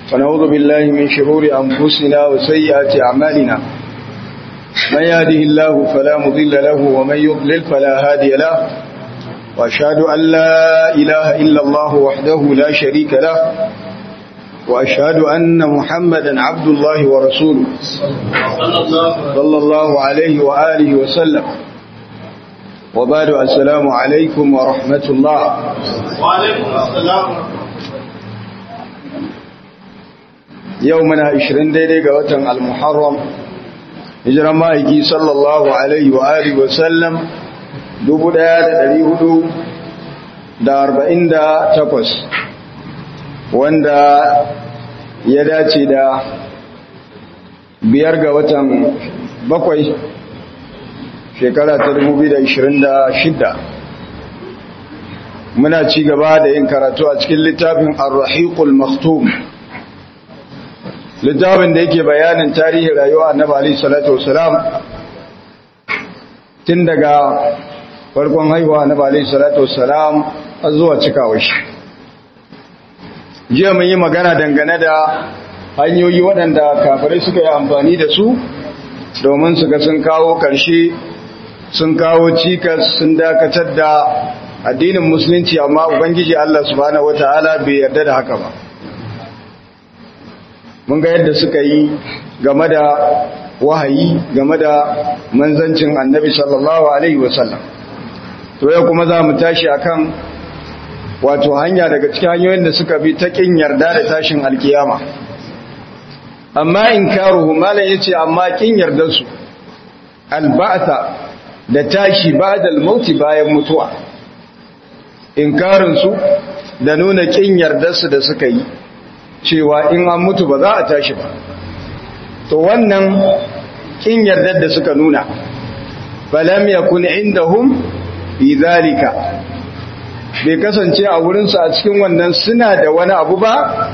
ونعوذ بالله من شرور أنفسنا وسيئات أعمالنا من يهده الله فلا مضل له ومن يضلل فلا هادي له وأشهد أن لا إله إلا الله وحده لا شريك له وأشهد أن محمدا عبد الله ورسوله صلى الله عليه وآله وسلم وبعد السلام عليكم ورحمة الله وعليكم السلام يومنا عشرين ديدي قوة المحرم hijiran ma'aiki sallallahu alaihi wa alihi wa sallam 1448 wanda ya dace da biyar ga watan bakwai shekara ta 2026 muna ci gaba da yin karatu a cikin littafin ar-rahiqul maktum littafin da yake bayanin tarihin rayuwa annabi alayhi salatu wasalam tun daga farkon haihuwa annabi alayhi salatu wasalam har zuwa cikawar shi jiya mun yi magana dangane da hanyoyi waɗanda kafirai suka yi amfani da su domin su ga sun kawo ƙarshe sun kawo cikas sun dakatar da addinin musulunci amma ubangiji Allah subhanahu wataala bai yarda da haka ba mun ga yadda suka yi game da wahayi game da manzancin annabi sallallahu alaihi wasallam to yau kuma za mu tashi akan wato hanya daga cikin hanyoyin da suka bi ta kin yarda da tashin alkiyama amma inkaruhu malam yace amma kin yarda su alba'sa da tashi ba'da al-maut bayan mutuwa inkarin su da nuna kin yardar su da suka yi cewa in an mutu ba za a tashi ba to wannan kin yardar da suka nuna falam yakun indahum bi zalika bai kasance a wurin su a cikin wannan suna da wani abu ba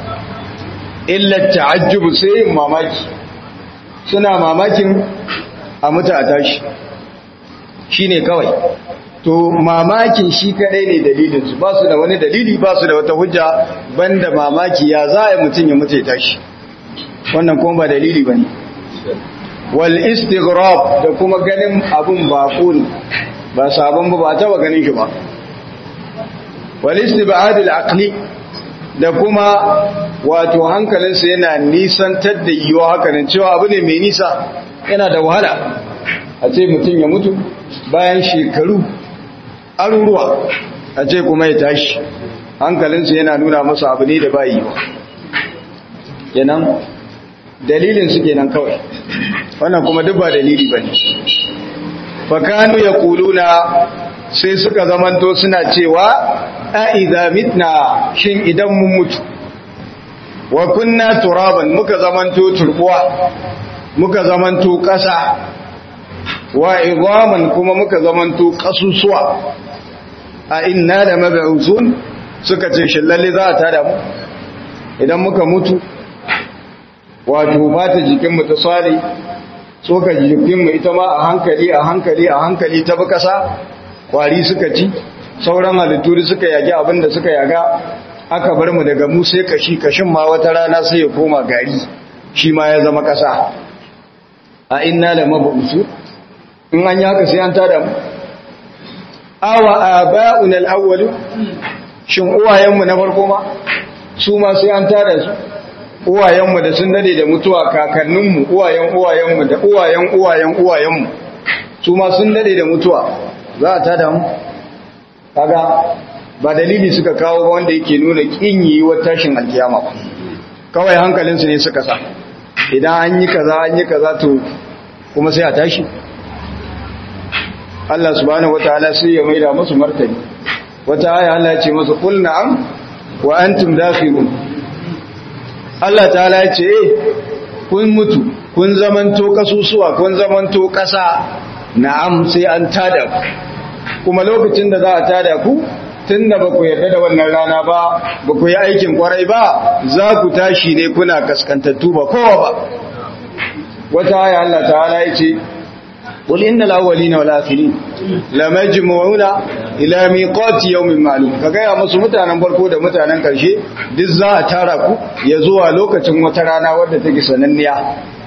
illa ta'ajjubu sai mamaki suna mamakin a mutu a tashi shine kawai to mamakin shi kadai ne dalilin su ba su da wani dalili ba su da wata hujja banda mamaki ya za a mutum ya mutu ya tashi wannan kuma ba dalili ba ne wal istighrab da kuma ganin abun bako ne ba sabon ba ba taba ganin shi ba wal istibad al aqli da kuma wato hankalinsa yana nisantar da yiwa hakanan cewa abu ne mai nisa yana da wahala a ce mutum ya mutu bayan shekaru aruruwa a ce kuma ya tashi hankalinsa yana nuna masa abu ne da ba yi ba kenan dalilin su kenan kawai wannan kuma duk ba dalili ba ne fakanu ya kuluna sai suka zamanto suna cewa a idha mitna shin idan mun mutu wa kunna turaban muka zamanto turbuwa muka zamanto ƙasa wa idhaman kuma muka zamanto ƙasusuwa a inna da mab'uthun suka ce shin lalle za a tada mu idan muka mutu wato fata jikin mu ta sare tsoka jikin mu ita ma a hankali a hankali a hankali ta bi kasa kwari suka ci sauran halittu suka yage abin da suka yaga aka bar mu daga mu sai kashi kashin ma wata rana sai ya koma gari shi ma ya zama kasa a inna da mab'uthun in an yi haka sai an tada mu awa aba'un al-awwal shin uwayenmu na farko ma su ma sai an tada su uwayenmu da sun dade da mutuwa kakanninmu uwayen uwayenmu da uwayen uwayen uwayenmu su ma sun dade da mutuwa za a tada mu kaga ba dalili suka kawo ba wanda yake nuna kin yi wa tashin alkiyama ba kawai hankalinsu ne suka sa idan an yi kaza an yi kaza to kuma sai a tashi Allah subhanahu wataala sai ya maida musu martani wata aya Allah ya ce musu qul na'am wa antum dakhilun Allah ta'ala ya ce kun mutu kun zamanto kasusuwa kun zamanto kasa na'am sai an tada ku kuma lokacin da za a tada ku tunda ba ku yarda da wannan rana ba ba ku yi aikin kwarai ba za ku tashi ne kuna kaskantattu ba kowa ba wata aya Allah ta'ala ya ce qul innal awwalina wal akhirin lamajmu'una ila miqati yawmin ma'lum ka gaya musu mutanen farko da mutanen karshe duk za a tara ku ya zuwa lokacin wata rana wadda take sananniya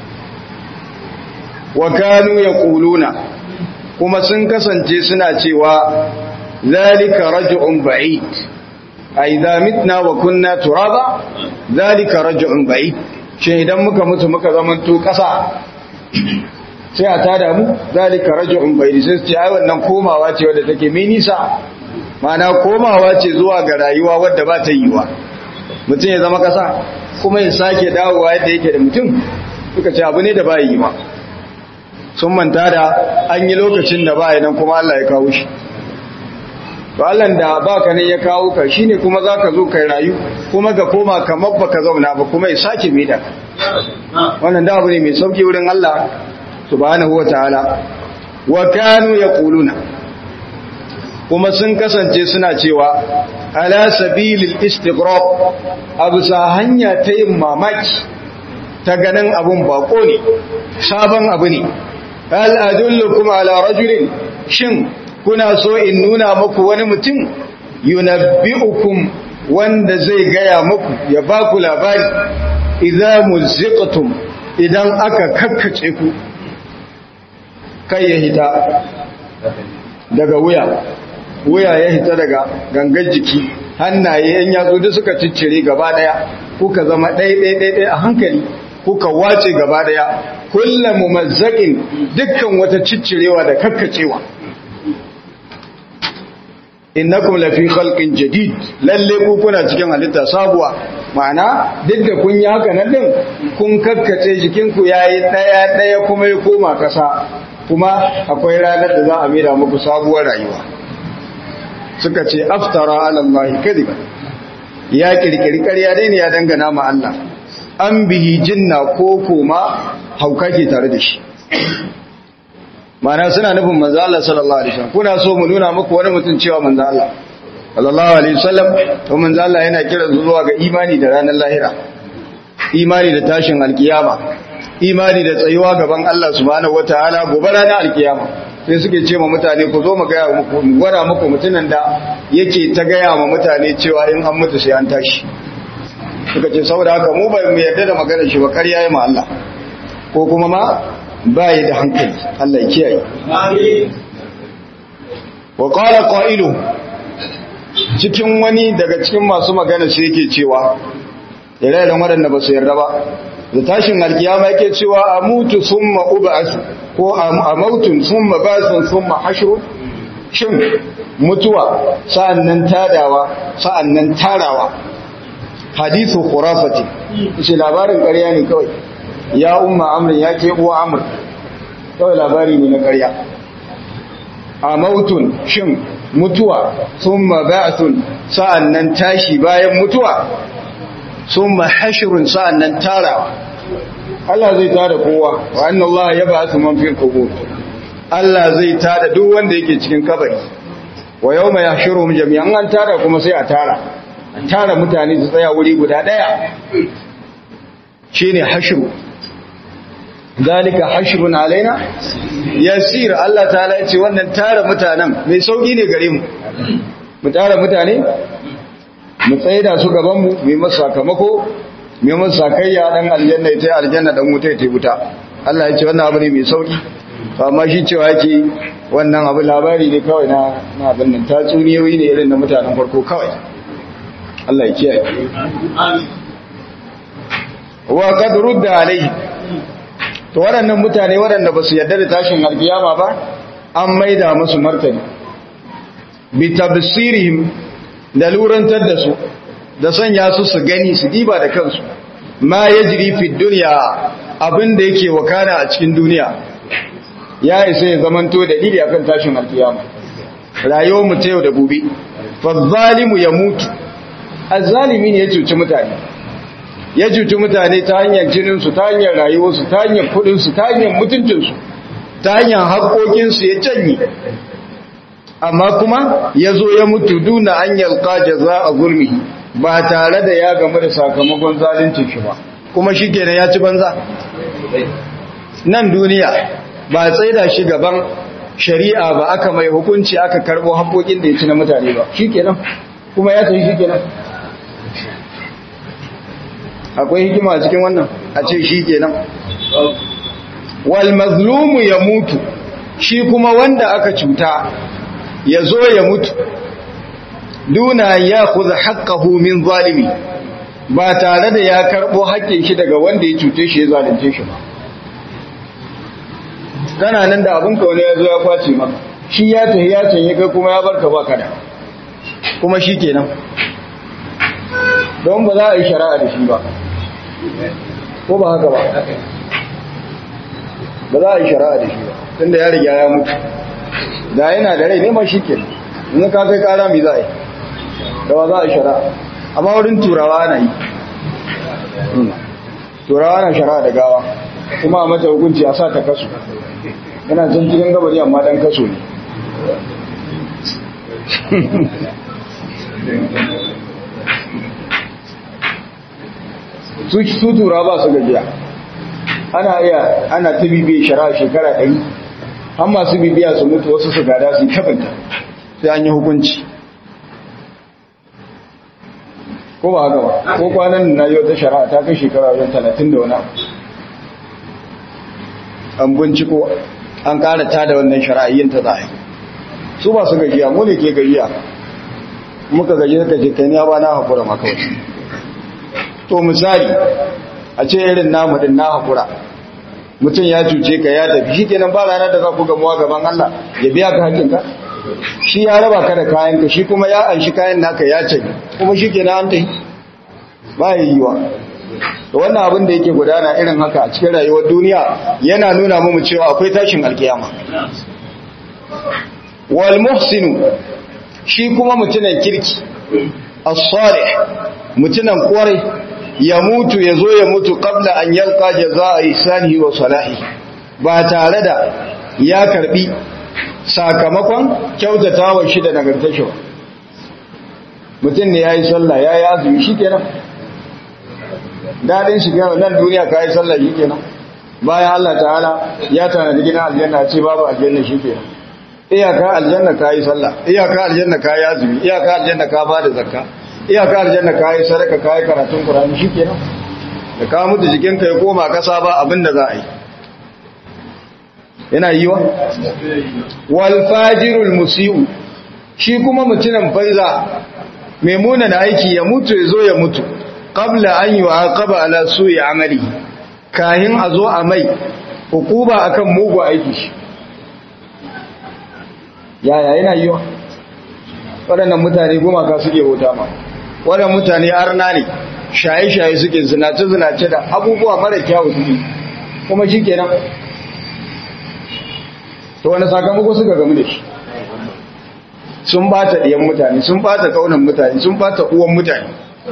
wa kanu yaquluna kuma sun kasance suna cewa zalika raj'un ba'id a idza mitna wa kunna turaba zalika raj'un ba'id shi idan muka mutu muka zamanto kasa sai a tada mu zalika raj'un ba'id sai ce ai wannan komawa ce wadda take mai nisa mana komawa ce zuwa ga rayuwa wadda ba ta yiwa mutum ya zama kasa kuma ya sake dawowa yadda yake da mutum suka ce abu ne da ba yi ba sun manta da an yi lokacin da ba nan kuma Allah ya kawo shi to Allah da baka ne ya kawo ka shine kuma zaka zo kai rayu kuma ga koma kamar baka zauna ba kuma ya sake mai da wannan da abu ne mai sauki wurin Allah subhanahu wataala wa kanu yaquluna kuma sun kasance suna cewa ala sabilil istighrab abu sa hanya ta yin mamaki ta ganin abun bako ne sabon abu ne hal adullukum ala rajulin shin kuna so in nuna muku wani mutum yunabbi'ukum wanda zai gaya muku ya ba ku labari idza muziqtum idan aka kakkace ku kai ya hita daga wuya wuya ya hita daga gangar jiki hannaye yan yatsu duk suka ciccire gaba daya kuka zama ɗaya ɗaya ɗaya a hankali kuka wace gaba daya kullum mumazzaƙin dukkan wata ciccirewa da kakkacewa innakum lafi khalqin jadid lalle ku kuna cikin halitta sabuwa ma'ana duk da kun yi haka nan din kun kakkace jikin ku yayi daya daya kuma ya koma kasa kuma akwai ranar da za a mira muku sabuwar rayuwa suka ce aftara ala allahi kadiba ya kirkiri ƙarya dai ne ya dangana ma Allah an bihi jinna ko kuma hauka ke tare da shi mana suna nufin manzo Allah sallallahu alaihi wasallam kuna so mu nuna muku wani mutum cewa manzo Allah sallallahu alaihi wasallam to manzo Allah yana kira zuwa ga imani da ranar lahira imani da tashin alkiyama imani da tsayuwa gaban Allah subhanahu wataala gobe ranar alkiyama sai suke ce ma mutane ku zo mu ga muku mu gwada muku mutumin da yake ta gaya ma mutane cewa in an mutu sai an tashi suka ce saboda haka mu ba mu yarda da maganar shi ba ƙarya ya ma Allah ko kuma ma ba yi da hankali Allah ya kiyaye wa qala qailu cikin wani daga cikin masu magana sai yake cewa ire-iren waɗanda ba su yarda ba da tashin alkiyama yake cewa amutu summa ub'as ko amautun summa basun summa hashru shin mutuwa sa'annan tadawa sa'annan tarawa hadithu khurafati shi labarin ƙarya ne kawai ya umma amrin ya ke uwa amr kawai labari ne na ƙarya a mautun shin mutuwa summa ba'thun sa'annan tashi bayan mutuwa summa hashrun sa'annan tarawa Allah zai tada kowa wa anna Allah ya ba'athu man fil qubur Allah zai tada duk wanda yake cikin kabari wa yawma yahshuruhum jami'an an tara kuma sai a tara tara mutane su tsaya wuri guda daya shine hashru zalika hashrun alaina yasir Allah ta'ala yace wannan tara mutanen mai sauki ne gare mu mu tara mutane mu tsaida su gaban mu mai masa sakamako mai masa sakayya dan aljanna ita aljanna dan wuta ita wuta Allah yace wannan abu ne mai sauki amma shi cewa yake wannan abu labari ne kawai na na abin nan tatsuniyoyi ne irin na mutanen farko kawai Allah ya kiyaye wa qad rudda alayhi to waɗannan mutane waɗanda ba su yarda da tashin alkiyama ba an maida musu martani bi tabsirihim da lurantar da su da sanya su su gani su diba da kansu ma yajri fi dunya abin da yake wakana a cikin duniya ya isa ya zamanto dalili akan tashin alkiyama rayuwar mu ta yau da gobe fa zalimu ya mutu azzalimi ne ya cuci mutane ya cuci mutane ta hanyar jininsu ta hanyar rayuwarsu ta hanyar kudinsu ta hanyar mutuncinsu ta hanyar haƙoƙinsu ya canye amma kuma ya zo ya mutu duna an yalƙa jaza a gurmi ba tare da ya gamu da sakamakon zalincin shi ba kuma shi kenan ya ci banza nan duniya ba tsaida shi gaban shari'a ba aka mai hukunci aka karbo haƙoƙin da ya ci na mutane ba shikenan kuma ya tafi shikenan akwai hikima a cikin wannan a ce shikenan wal mazlumu ya mutu shi kuma wanda aka cuta ya zo ya mutu duna ya kuza haƙƙahu min zalimi ba tare da ya karɓo haƙƙin shi daga wanda ya cuce shi ya zalunce shi ba kana nan da abinka wani ya zo ya kwace maka shi ya tafi ya canye kai kuma ya barka ba kada kuma shi kenan don ba za a yi shari'a da shi ba ko ba haka ba ba za a yi shari'a da shi ba tunda ya riga ya mutu da yana da rai neman shi kenan in ka kai kara mai za a yi da ba za a yi shari'a amma wurin turawa ana yi turawa na shari'a da gawa kuma a mata hukunci a sa ta kaso yana can cikin gabari amma dan kaso ne su tura ba su gajiya ana iya ana ta bibiya shari'a shekara ɗari har masu bibiya su mutu wasu su gada su yi tabinta sai an yi hukunci ko ba haka ba ko kwanan na yi wata shari'a ta kai shekara wajen talatin da wani abu an binciko an ƙara ta da wannan shari'a yin ta zai su ba su gajiya mu ne ke gajiya muka gaji suka ce kai ya ba na haƙura maka wasu to misali a ce irin namu din na haƙura mutum ya cuce ka ya tafi shi kenan ba ranar da za ku gamuwa gaban Allah ya biya ka hakinka shi ya raba ka da kayanka shi kuma ya anshi kayan naka ya ce kuma shi kenan an tafi ba ya yiwa da wannan abin da yake gudana irin haka a cikin rayuwar duniya yana nuna mu cewa akwai tashin alkiyama wal muhsinu shi kuma mutunan kirki as-salih mutunan kwarai ya mutu ya zo ya mutu qabla an yalqa jazaa ihsanihi wa salahi ba tare da ya karbi sakamakon kyautatawa shi da nagartar shi mutum ne yayi sallah yayi azumi shikenan dadin shi ga nan duniya kai sallah shikenan bayan Allah ta'ala ya tanadi gidan aljanna ce babu aljanna shikenan iyaka aljanna kai sallah iyaka aljanna kai azumi iyaka aljanna ka bada zakka iyaka aljanna kai sadaka kai karatun qur'ani shikenan da ka mutu jikinka ya koma kasa ba abinda za a yi yana yiwa wal fajirul musiu shi kuma mutumin faiza mai muna na aiki ya mutu ya zo ya mutu qabla an yu'aqaba ala su'i amali kahin a zo a mai hukuba akan mugu aiki shi yaya yana yiwa waɗannan mutane gumaka suke bauta ma waɗannan mutane arna ne shaye-shaye suke zinace-zinace da abubuwa mara kyawu suke kuma shi kenan to wani sakamako suka gamu da shi sun bata ɗiyan mutane sun bata kaunan mutane sun bata uwan mutane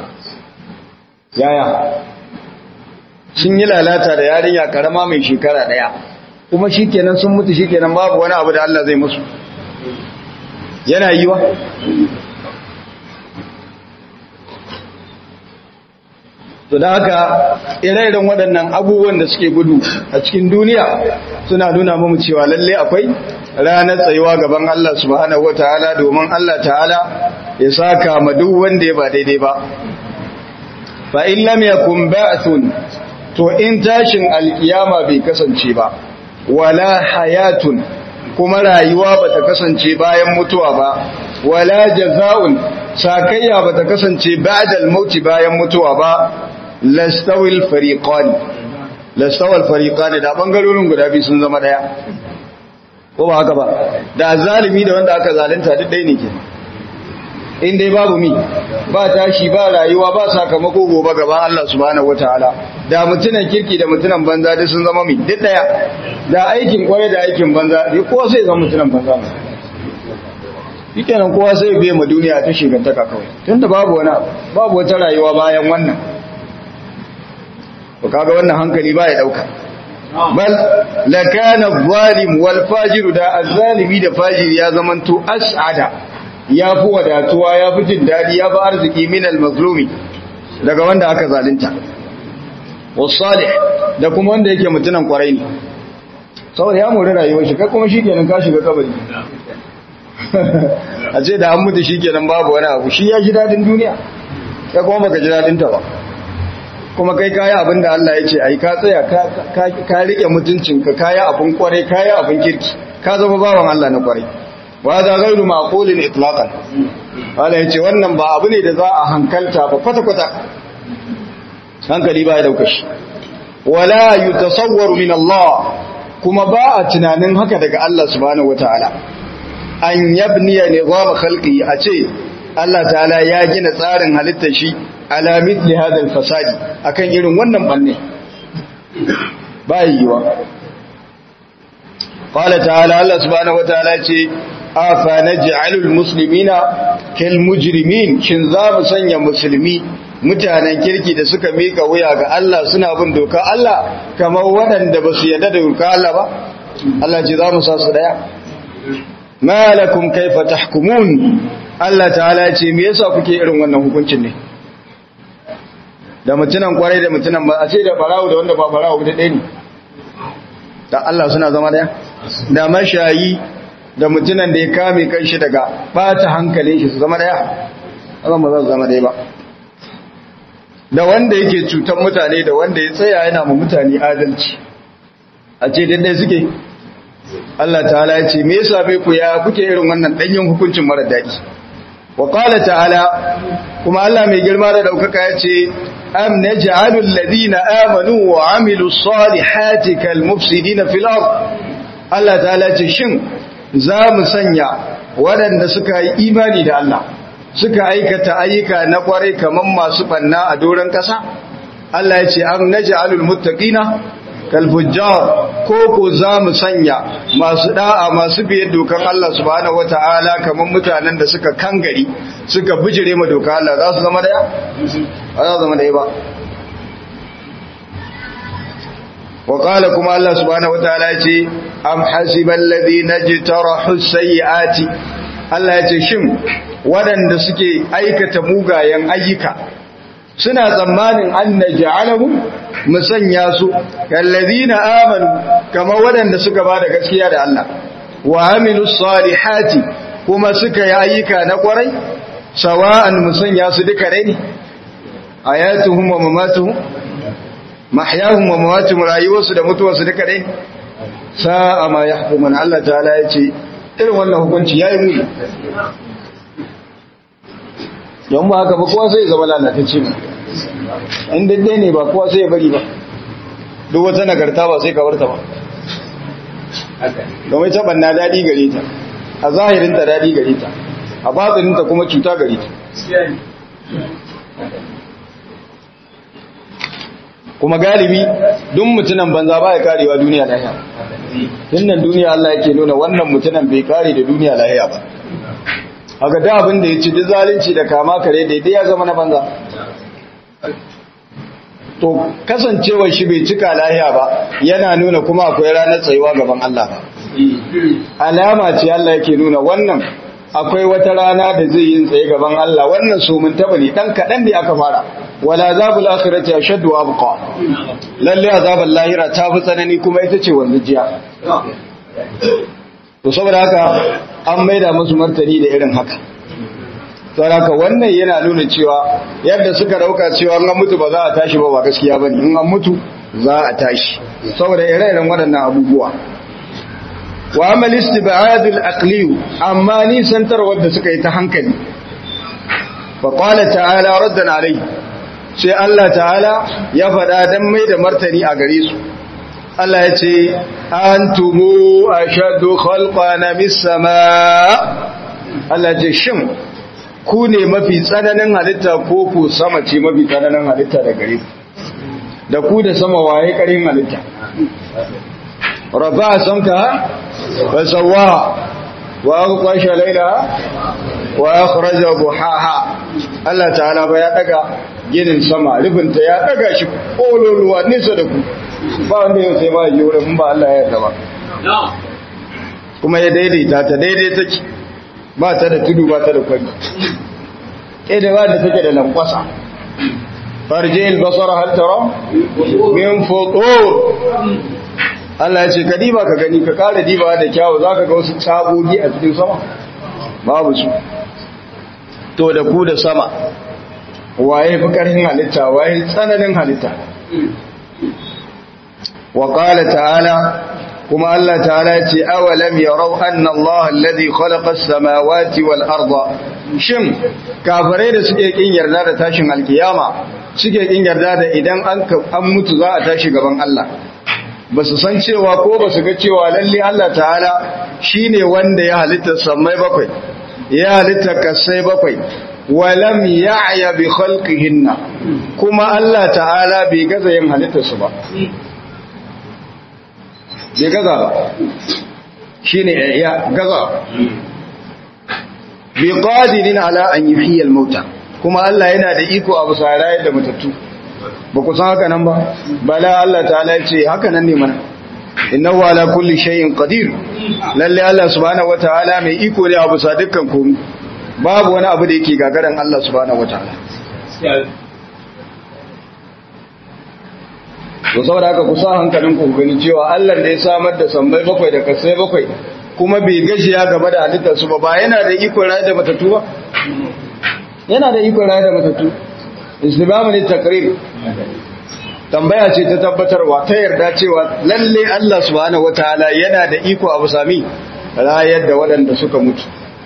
yaya sun yi lalata da yarinya karama mai shekara ɗaya kuma shi kenan sun mutu shi kenan babu wani abu da Allah zai musu yana yiwa to da haka ire-iren waɗannan abubuwan da suke gudu a cikin duniya suna nuna mamu cewa lalle akwai ranar tsayuwa gaban Allah subhanahu wataala domin Allah ta'ala ya saka ma duk wanda ya ba daidai ba fa in lam yakun ba'thun to in tashin alkiyama bai kasance ba wala hayatun kuma rayuwa bata kasance bayan mutuwa ba wala jaza'un sakayya bata kasance ba'dal mauti bayan mutuwa ba lastawil fariqan lastawil fariqan da bangarorin guda biyu sun zama daya ko ba haka ba da zalimi da wanda aka zalunta duk dai ne ke in dai babu mi ba tashi ba rayuwa ba sakamako gobe gaban Allah subhanahu wataala da mutunan kirki da mutunan banza duk sun zama mi duk daya da aikin kwaye da aikin banza dai kowa sai zama mutunan banza shikenan kowa sai biye ma duniya ta shigantaka kawai tunda babu wani babu wata rayuwa bayan wannan to kaga wannan hankali ba ya dauka bal lakana zalim wal fajir da azzalimi da fajiri ya zamanto as'ada ya fi wadatuwa ya fi jin dadi ya fi arziki min al mazlumi daga wanda aka zalunta was salih da kuma wanda yake mutunan kwarai ne saboda ya mori rayuwar shi kai kuma shi kenan ka shiga kabari a ce da an mutu shi kenan babu wani abu shi ya ji dadin duniya ya kuma baka ji dadin ta ba kuma kai kayi abin da Allah ya ce ai ka tsaya ka rike mutuncinka kayi abin kwarai kayi abin kirki ka zama bawan Allah na kwarai wa za gairu maqulin itlaqan Allah ya ce wannan ba abu ne da za a hankalta ba kwata kwata hankali ba ya dauka shi wala yutasawwaru min Allah kuma ba a tunanin haka daga Allah subhanahu wataala an yabniya nizam khalqi a ce Allah ta'ala ya gina tsarin halittar shi ala mithli hadha al-fasadi akan irin wannan banne bai yiwa qala ta'ala Allah subhanahu wataala ce afa naj'alul muslimina kal mujrimin shin za mu sanya musulmi mutanen kirki da suka mika wuya ga Allah suna bin doka Allah kamar waɗanda ba su yarda da doka Allah ba Allah ce za mu sa su daya malakum kaifa tahkumun Allah ta'ala ce me yasa kuke irin wannan hukuncin ne da mutunan kwarai da mutunan ba a ce da barawo da wanda ba barawo da ɗaya ne da Allah suna zama daya da mashayi da mutunan da ya kame kanshi daga bata hankalin shi su zama daya Allah ba za su zama daya ba da wanda yake cutar mutane da wanda ya tsaya yana ma mutane adalci a ce daidai suke Allah ta'ala ya ce me yasa bai ku ya kuke irin wannan danyen hukuncin mara daɗi wa qala ta'ala kuma Allah mai girma da daukaka ya ce am naj'alu alladhina amanu wa amilus salihati kal mufsidina fil ard Allah ta'ala ce shin za mu sanya waɗanda suka yi imani da Allah suka aikata ayyuka na kwarai kaman masu banna a doron ƙasa Allah ya ce am naj'alul muttaqina kalfujjar ko ko za mu sanya masu da'a masu biye dokan Allah subhanahu wata'ala kamar mutanen da suka kangari suka bijire ma dokan Allah za su zama daya ba za su zama daya ba wa qala kuma Allah subhanahu wata'ala ya ce am hasibal ladina jtarahu sayyiati Allah ya ce shin waɗanda suke aikata mugayen ayyuka suna tsammanin an na ja'alahu musanya su kallazina amanu kama waɗanda suka ba da gaskiya da Allah wa amilu salihati kuma suka yi ayyuka na kwarai sawa'an musanya su duka rai ne ayatuhum wa mamatuhum mahyahum wa mamatuhum rayuwarsu da mutuwarsu duka rai ne sa'a ma yahkumun Allah ta'ala ya ce irin wannan hukunci yayi muni don ba haka ba kowa sai ya zama lalatacce ba in daidai ne ba kowa sai ya bari ba duk wata nagarta ba sai kawarta ba domin ta banna daɗi gare ta a zahirinta daɗi gare ta a batsininta kuma cuta gare ta kuma galibi duk mutunan banza ba ya karewa duniya lahiya tunan duniya Allah yake nuna wannan mutunan bai kare da duniya lahiya ba haka da abin da ya ci duk zalunci da kama kare daidai ya zama na banza to kasancewar shi bai cika lahiya ba yana nuna kuma akwai ranar tsayuwa gaban Allah ba alama ce Allah yake nuna wannan akwai wata rana da zai yin tsaye gaban Allah wannan so mun taba ne dan kadan da aka fara wala azabul akhirati ashaddu wa abqa lalle azabul lahira ta fi tsanani kuma ita ce wanzu jiya to saboda haka an maida musu martani da irin haka saboda wannan yana nuna cewa yadda suka dauka cewa an mutu ba za a tashi ba ba gaskiya bane in an mutu za a tashi saboda ire-iren waɗannan abubuwa wa amal istib'ad al-aqli amma ni santar wanda suka yi ta hankali fa qala ta'ala raddan alai sai Allah ta'ala ya faɗa dan mai da martani a gare su Allah ya ce antumu ashaddu khalqan mis sama Allah ya ce shin ku ne mafi tsananin halitta ko ku sama ce mafi tsananin halitta da gare ku da ku da sama waye karin halitta rafa samka wa sawaha wa aqasha laylaha wa akhraja buhaha Allah ta'ala ba ya daga ginin sama rufinta ya daga shi kololuwa nisa da ku ba wanda yau sai ma ji wurin ba Allah ya yarda ba kuma ya daidaita ta daidai take ba ta da tudu ba ta da kwari ƙeda ba da take da lankwasa farje albasara hal tara min futur Allah ya ce ka diba ka gani ka kara diba da kyawu za ka ga wasu tsagogi a cikin sama babu su to da ku da sama waye fi karhin halitta waye tsananin halitta wa qala ta'ala kuma Allah ta'ala ya ce awalam yarau anna Allah alladhi khalaqa as-samawati wal arda shin kafirai da suke kin yarda da tashin alkiyama suke kin yarda da idan an an mutu za a tashi gaban Allah ba su san cewa ko ba su ga cewa lalle Allah ta'ala shine wanda ya halitta samai bakwai ya halitta kasai bakwai walam ya'ya bi khalqihinna kuma Allah ta'ala bai gaza yin halittar su ba bai gaza ba shine ya gaza bi qadirin ala an yuhyiya al-mauta kuma Allah yana da iko abu sarayar da matattu ba ku san haka nan ba bala Allah ta'ala ya ce haka nan ne mana innahu ala kulli shay'in qadir lalle Allah subhanahu wataala mai iko ne abu sa dukkan komai babu wani abu da yake gagaran Allah subhanahu wataala to saboda haka ku sa hankalin ku gani cewa Allah da ya samar da sammai bakwai da kasai bakwai kuma bai gajiya gaba da halittar su ba ba yana da iko rayu da matattu ba yana da iko rayu da matattu islamu ne takrir tambaya ce ta tabbatarwa ta yarda cewa lalle Allah subhanahu wataala yana da iko abu sami rayar da waɗanda suka mutu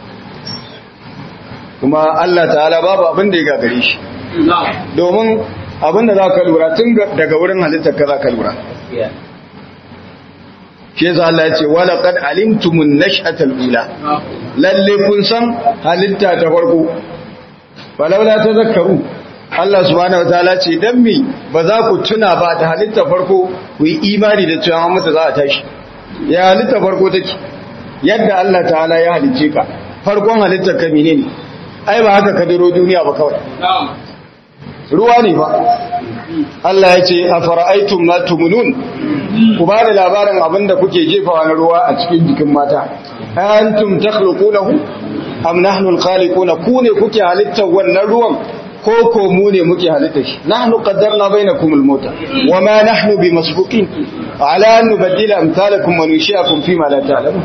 kuma Allah ta'ala babu abin da ya gagare shi domin abin da za ka lura tun daga wurin halittar ka za ka lura shi yasa Allah ya ce wala qad alimtumun nash'atal ula lalle kun san halitta ta farko falawla tazakkaru Allah subhanahu wataala ce dan me ba za ku tuna ba da halitta farko ku yi imani da cewa mutu za a tashi ya halitta farko take yadda Allah ta'ala ya halicce ka farkon halittar ka menene ai ba haka ka diro duniya ba kawai ruwa ne ba Allah ya ce afara'aytum ma tumunun ku ba da labarin abinda kuke jefawa na ruwa a cikin jikin mata antum takhluqunahu am nahnu al-khaliquna ku ne kuke halittar wannan ruwan ko ko mu ne muke halitta shi nahnu qaddarna bainakum al-mauta wama nahnu bimasbuqin ala an nubaddila amsalakum wa nushiakum fi ma la ta'lamun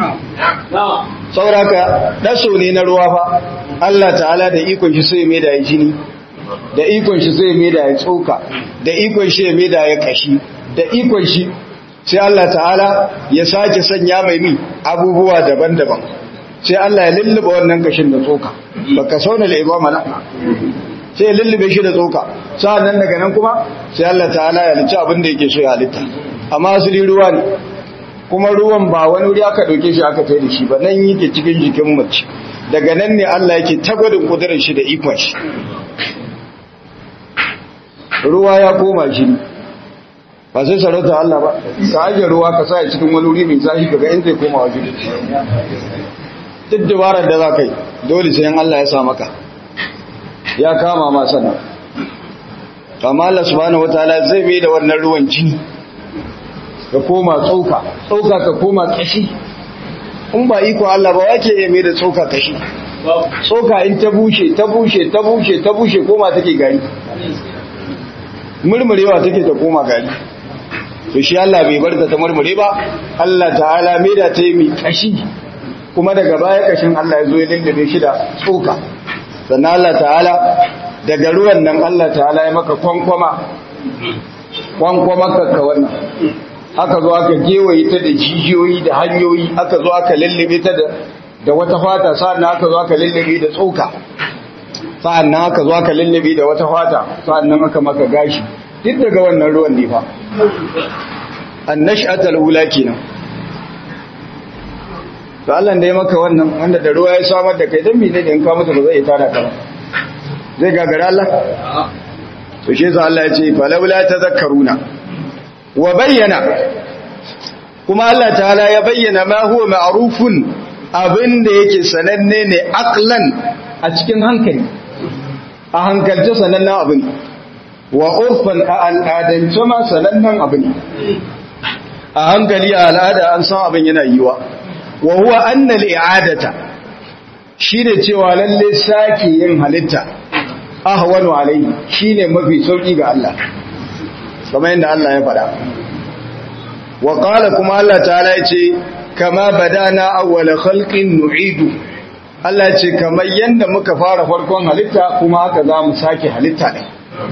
sauraka daso ne na ruwa fa Allah ta'ala da ikon shi sai mai da jini da ikon shi sai mai da ya tsoka da ikon shi mai da ya kashi da ikon shi sai Allah ta'ala ya sake sanya mai mi abubuwa daban-daban sai Allah ya lullube wannan kashin da tsoka baka sauna da ibama na sai ya lullube shi da tsoka sa'annan daga nan kuma sai Allah ta'ala ya lice abin da yake so ya halitta amma asali ruwa ne kuma ruwan ba wani wuri aka dauke shi aka tai da shi ba nan yake cikin jikin mace daga nan ne Allah yake tagwadin kudurin shi da ikon shi ruwa ya koma shi ba sai sarauta Allah ba ka ajiye ruwa ka sa cikin wani wuri mai zafi kaga in zai koma waje duk dabarar da za ka yi dole sai Allah ya sa maka ya kama ma sannan amma Allah subhanahu wataala zai mai da wannan ruwan jini ka koma tsoka tsoka ka koma kashi in ba iko Allah ba wake ya mai da tsoka kashi tsoka in ta bushe ta bushe ta bushe ta bushe koma take gari murmurewa take ta koma gari to shi Allah bai bar ta murmure ba Allah ta'ala mai da ta yi mai kashi kuma daga baya kashin Allah ya zo ya lullube shi da tsoka sannan Allah ta'ala daga ruwan nan Allah ta'ala ya maka kwankwama kwankwama ka wannan aka zo aka gewaye ta da jijiyoyi da hanyoyi aka zo aka lullube ta da da wata fata sa'annan aka zo aka lullube da tsoka sa'annan aka zo aka lullube da wata fata sa'annan aka maka gashi duk daga wannan ruwan ne fa annash'atul ula kenan to Allah da ya maka wannan wanda da ruwa ya samar da kai dan me ne in ka mutu ba zai tada ka ba zai gagara Allah to shi yasa Allah ya ce falawla tadhakkaruna wa bayyana kuma Allah ta'ala ya bayyana ma huwa ma'rufun abinda yake sananne ne aqlan a cikin hankali a hankalce sanannen abu ne wa urfan a al'adance ma sanannen abu ne a hankali a al'ada an san abin yana yiwa wa huwa anna al'adata shine cewa lalle sake yin halitta ahwanu alayhi shine mafi sauki ga Allah kamar yadda Allah ya faɗa wa qala kuma Allah ta'ala yace kama badana awwala khalqin nu'idu Allah yace kamar yanda muka fara farkon halitta kuma haka za mu sake halitta din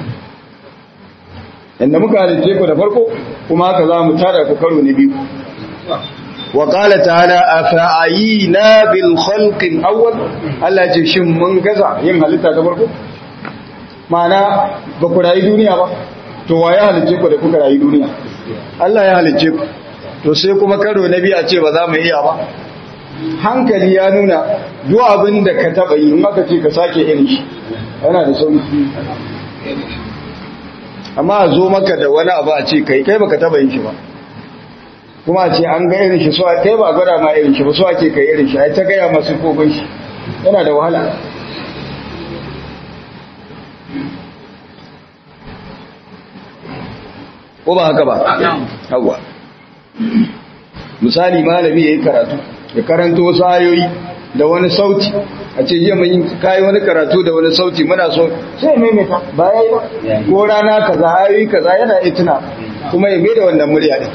yanda muka halice ku da farko kuma haka za mu tada ku karo na biyu wa qala ta'ala afa'ayina bil khalqi awwal Allah yace shin mun gaza yin halitta ta farko ma'ana ba ku rayu duniya ba to wa ya halice ku da kuka rayu duniya Allah ya halice ku to sai kuma karo na biyu a ce ba za mu iya ba hankali ya nuna duk abin da ka taba yi in aka ce ka sake irin shi yana da sauki amma a zo maka da wani abu a ce kai kai baka taba yin shi ba kuma a ce an ga irin shi so kai ba gwada ma irin shi ba so ake kai irin shi ai ta gaya masu kogon shi yana da wahala ko ba haka ba yawa misali malami ya yi karatu ya karanto wasu ayoyi da wani sauti a ce yi mai kayi wani karatu da wani sauti muna so sai maimaita ba ya yi ba ko rana kaza ayoyi kaza yana iya tuna kuma ya bai da wannan murya ne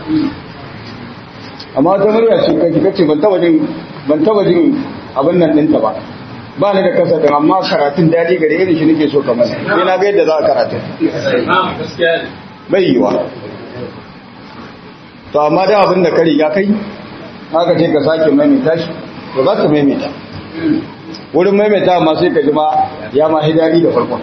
amma wata murya ce kai kace ban taba jin ban taba jin abin nan ɗinta ba ba ni da kasa da amma karatun daɗi gare irin shi nake so kamar sai na ga yadda za a karatu bai yiwa to amma da abin da ka riga kai haka ce ka sake maimaita shi to za ka maimaita wurin maimaita amma sai ka ji ma ya ma hidari da farkon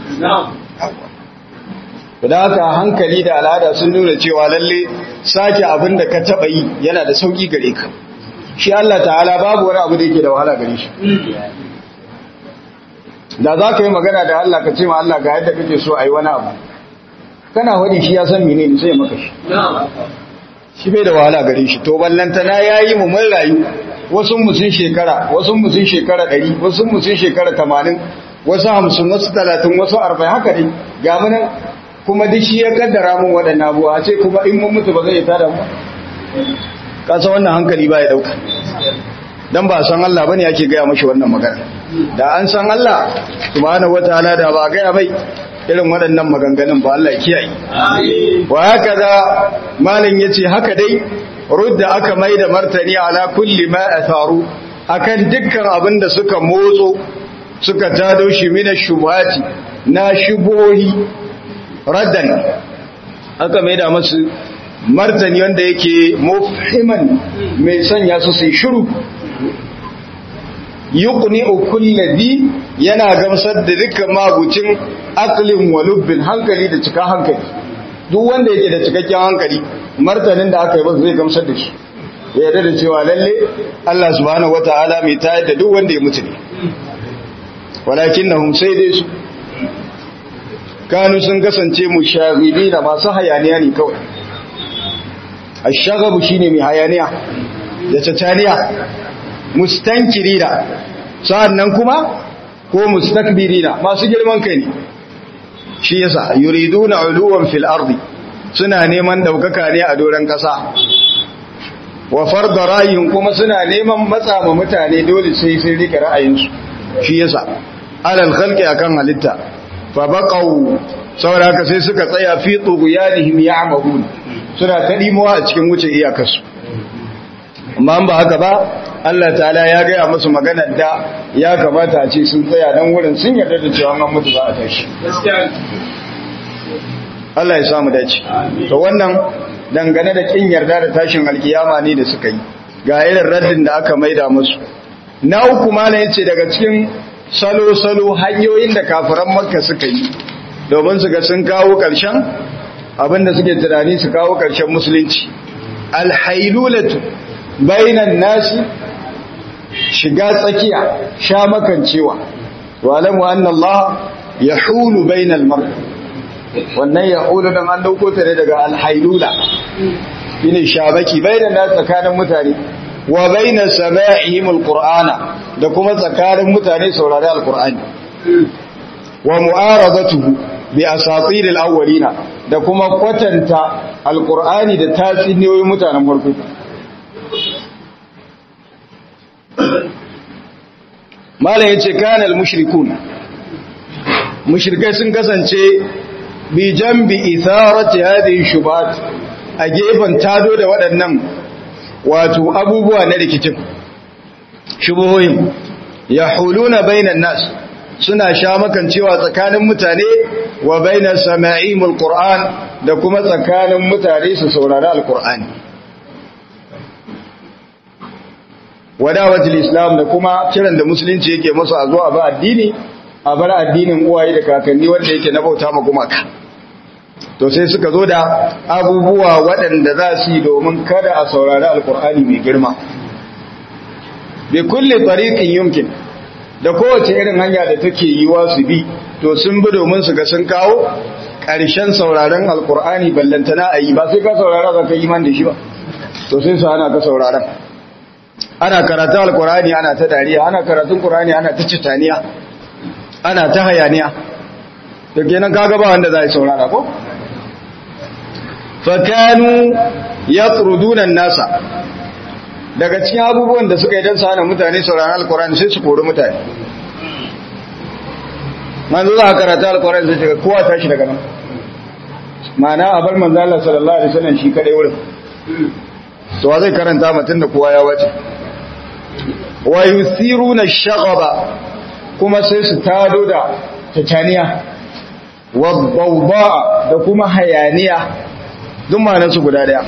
da haka hankali da al'ada sun nuna cewa lalle sake abin da ka taɓa yi yana da sauƙi gare ka shi Allah ta'ala babu wani abu da yake da wahala gare shi da za ka yi magana da Allah ka ce ma Allah ga yadda kake so a yi wani abu kana wani shi ya san menene sai maka shi shi bai da wahala gare shi to ballantana yayi mu mun rayu wasu mu sun shekara wasu mu sun shekara 100 wasu mu sun shekara 80 wasu 50 wasu 30 wasu 40 haka dai ga mu nan kuma duk shi ya kaddara mun waɗannan abuwa a ce kuma in mun mutu ba zai tada mu ka san wannan hankali ba ya dauka dan ba san Allah bane yake gaya mashi wannan magana da an san Allah subhanahu wataala da ba gaya mai irin waɗannan maganganun ba Allah ya kiyaye wa haka da malin yace haka dai rudda aka mai da martani ala kulli ma atharu akan dukkan abin da suka motso suka tado shi mina shubhati na shubohi raddan aka mai da masu martani wanda yake mufhiman mai sanya su su shiru yuqni kulli yana gamsar da dukkan magucin aqlin wa lubbin hankali da cika hankali duk wanda yake da cikakken hankali martanin da aka yi ba zai gamsar da shi ya yarda da cewa lalle Allah subhanahu wataala mai tayar da duk wanda ya mutu ne walakinnahum sai dai su kanu sun kasance mushagilina masu hayaniya ne kawai ashagabu shine mai hayaniya da tataniya mustankirina sa'annan kuma ko mustakbirina masu girman kai ne shi yasa yuriduna uluwan fil ardi suna neman daukaka ne a doran kasa wa farda ra'ayin kuma suna neman matsa ma mutane dole sai sai rike ra'ayinsu shi yasa alal khalqi akan halitta fa baqaw saboda sai suka tsaya fi tughyanihim ya'mahun suna ta dimuwa a cikin wuce iyakarsu amma ba haka ba Allah ta'ala ya gaya musu maganar da ya kamata a ce sun tsaya nan wurin sun yarda da cewa an mutu za a tashi Allah ya samu dace to wannan dangane da kin yarda da tashin alkiyama ne da suka yi ga irin raddin da aka maida musu na uku malam yace daga cikin salo salo hanyoyin da kafiran makka suka yi domin su ga sun kawo karshen abinda suke tunani su kawo karshen musulunci alhailulatu bainan nasi shiga tsakiya sha makancewa walamu anna Allah yahulu bainal mar wannan yahulu dan an dauko ta ne daga alhailula shine shabaki bainan nasi tsakanin mutane wa bainas sama'ihim alqur'ana da kuma tsakanin mutane saurari alqur'ani wa mu'aradatuhu bi asatir alawwalina da kuma kwatanta alqur'ani da tasiniyoyin mutanen farko malam yace kanal mushrikun mushrikai sun kasance bi jambi itharati hadhihi shubat a gefen tado da waɗannan wato abubuwa na rikicin shubuhoyin ya huluna bainan nas suna sha makancewa tsakanin mutane wa bainar sama'imul qur'an da kuma tsakanin mutane su saurari alqur'ani wadawatul islam da kuma kiran da musulunci yake musu a zuwa ba addini a bar addinin uwaye da kakanni wanda yake na bauta ma gumaka to sai suka zo da abubuwa waɗanda za su yi domin kada a saurari alkur'ani mai girma bi kulle tariqin yumkin da kowace irin hanya da take yiwa su bi to sun bi domin su ga sun kawo ƙarshen sauraron alkur'ani ballantana a yi ba sai ka saurara za ka yi man da shi ba to sai su hana ka sauraron ana karatun alkur'ani ana ta dariya ana karatun qur'ani ana ta citaniya ana ta hayaniya to kenan kaga ba wanda zai saurara ko fakanu yatruduna nasa daga cikin abubuwan da suka yi dan sana mutane sauraron alkur'ani sai su kori mutane manzo za ka karata alkur'ani sai ka kowa tashi daga nan ma'ana a bar manzo Allah sallallahu alaihi wasallam shi kadai wurin to zai karanta mutun da kowa ya wace wa yusiruna shaghaba kuma sai su tado da tacaniya wa dawba da kuma hayaniya duk su guda daya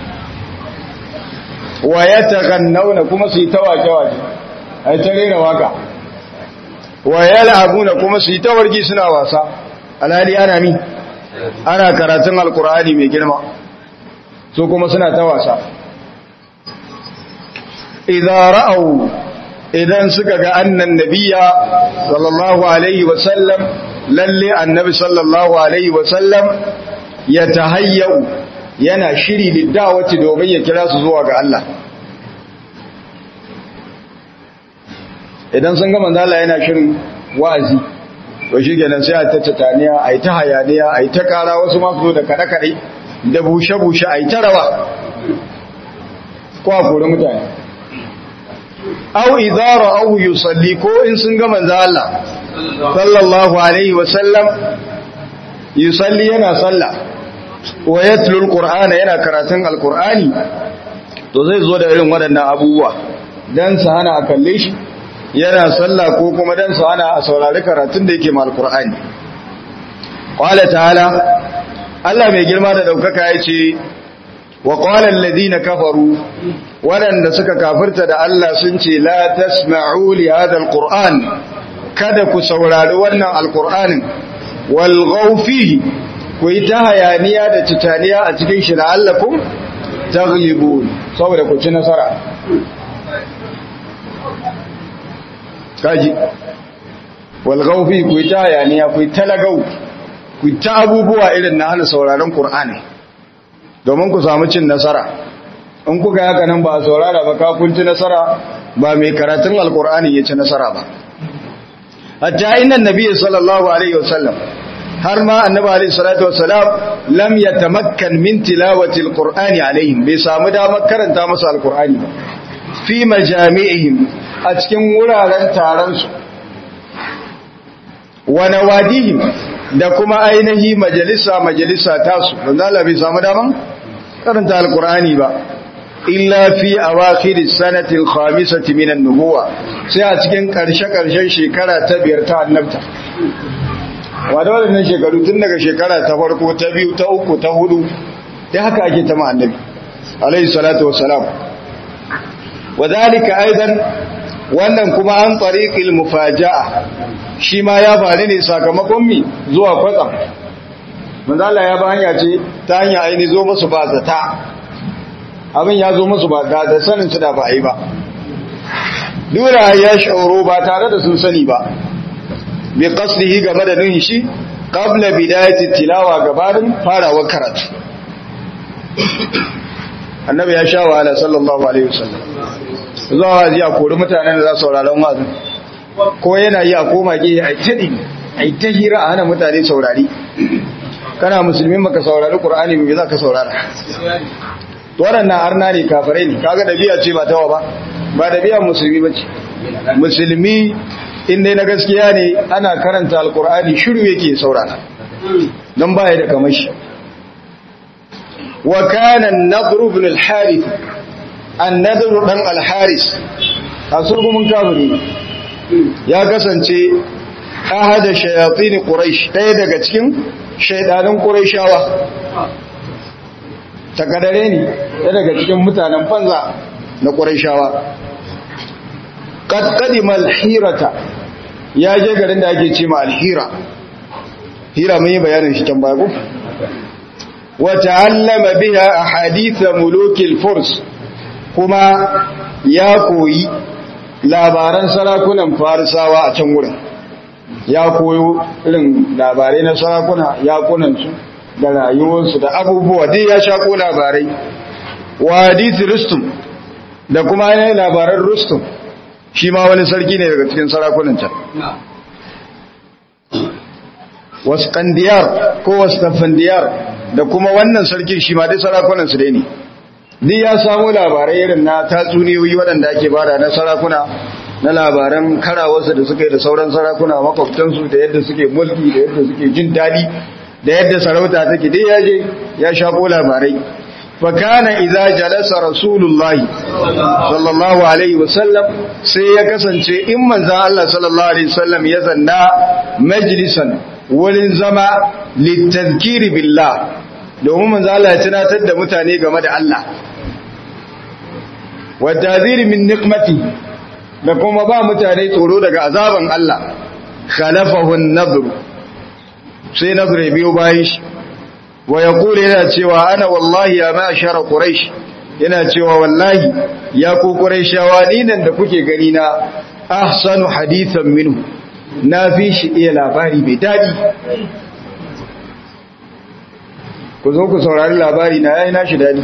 wa yataghannawna kuma su yi tawake waje ai ta rera waka wa yal'abuna kuma su yi tawargi suna wasa alhali ana mi ana karatun alqur'ani mai girma su kuma suna ta wasa idza ra'au idan suka ga annan nabiya sallallahu alaihi wasallam lalle annabi sallallahu alaihi wasallam ya tahayyau yana shiri liddawati domin ya kira su zuwa ga Allah idan sun ga manzo Allah yana shirin wa'azi to shikenan sai a ta tataniya ai ta hayaniya ai ta kara wasu ma su da kada kade da bushe bushe ai ta rawa ko a kore mutane aw idza ra'ahu yusalli ko in sun ga manzo Allah sallallahu alaihi wa sallam yusalli yana salla wa yatlu alqur'ana yana karatun alqur'ani to zai zo da irin waɗannan abubuwa dan sa hana a kalle shi yana salla ko kuma dan sa hana a saurari karatun da yake ma alqur'ani qala ta'ala Allah mai girma da daukaka yace wa qala alladhina kafaru waɗanda suka kafirta da Allah sun ce la tasma'u li hadha alquran kada ku saurari wannan alqur'anin wal fihi ku yi ta hayaniya da titaniya a cikin shi la'allakum taghlibun saboda ku ci nasara kaji wal fihi ku yi ta hayaniya ku yi talagau ku yi ta abubuwa irin na hana sauraron qur'ani domin ku samu cin nasara in kuka yi haka nan ba a saurara ba kakunci nasara ba mai karatun alkur'ani ya ci nasara ba hatta inna nabi sallallahu alaihi wasallam har ma annabi alaihi salatu wasalam lam yatamakkan min tilawati alqur'ani alaihim bai samu damar karanta musu alqur'ani ba fi majami'ihim a cikin wuraren taron su wa nawadihim da kuma ainihi majalisa majalisa tasu manzo Allah bai samu damar karanta alqur'ani ba illa fi awakhir sanati al-khamisati min an-nubuwa sai a cikin karshe karshen shekara ta biyar ta annabta wanda wannan shekaru tun daga shekara ta farko ta biyu ta uku ta hudu dai haka ake ta ma annabi alayhi salatu wassalam wadalika aidan wannan kuma an tariqil mufaja'a shi ma ya faru ne sakamakon mi zuwa kwatsam manzo Allah ya ba hanya ce ta hanya aini zo musu ba zata abin ya zo musu ba da sanin su da ba a yi ba dura ya shauro ba tare da sun sani ba bi qasdihi game da nuhin shi qabla bidayati tilawa gabanin farawar karatu annabi ya sha wahala sallallahu alaihi wasallam zuwa wazi a kori mutanen da za su sauraron wazin ko yana yi a koma ge a tadi a ta hira a hana mutane saurari kana musulmin maka saurari qur'ani me za ka saurara waɗannan arna ne kafirai ne kaga dabi'a ce ba tawa ba ba dabi'a musulmi ba ce musulmi inda na gaskiya ne ana karanta alkur'ani shiru yake saurara don baya da kamashi wa kana an-nadr ibn al-harith an-nadr dan al-haris asurgumin kafiri ya kasance ahada shayatin quraish ɗaya daga cikin shaidanin quraishawa takadare ne ɗaya daga cikin mutanen banza na quraishawa qad qadima al-hirata ya je garin da ake ce ma al-hira hira mun yi bayanin shi can baya ko wa ta'allama biha ahadith mulukil furs kuma ya koyi labaran sarakunan farisawa a can wurin ya koyo irin labarai na sarakuna yakunansu da rayuwarsu da abubuwa dai ya shako labarai wa hadisi rustum da kuma yanayi labaran rustum shi ma wani sarki ne daga cikin sarakunan can wasu kandiyar ko wasu tafandiyar da kuma wannan sarkin shi ma dai sarakunansu dai ne duk ya samu labarai irin na tatsuniyoyi waɗanda ake bada na sarakuna na labaran karawarsa da suka yi da sauran sarakuna makwabtansu da yadda suke mulki da yadda suke jin daɗi da yadda sarauta take dai ya je ya shaƙo labarai fakana idza jalasa rasulullahi sallallahu alaihi wasallam sai ya kasance in manzon Allah sallallahu alaihi wasallam ya zanna majlisan wurin zama litazkiri billah domin manzo Allah ya tunatar da mutane game da Allah wa tadhiri min niqmati da kuma ba mutane tsoro daga azaban Allah khalafahu an-nadr sai nadr ya biyo bayan shi wa yaqulu yana cewa ana wallahi ya ma'ashara quraish yana cewa wallahi ya ku quraishawa ni nan da kuke gani na ahsanu hadithan minhu na fi shi iya labari mai dadi ku zo ku saurari labari na yayi nashi dadi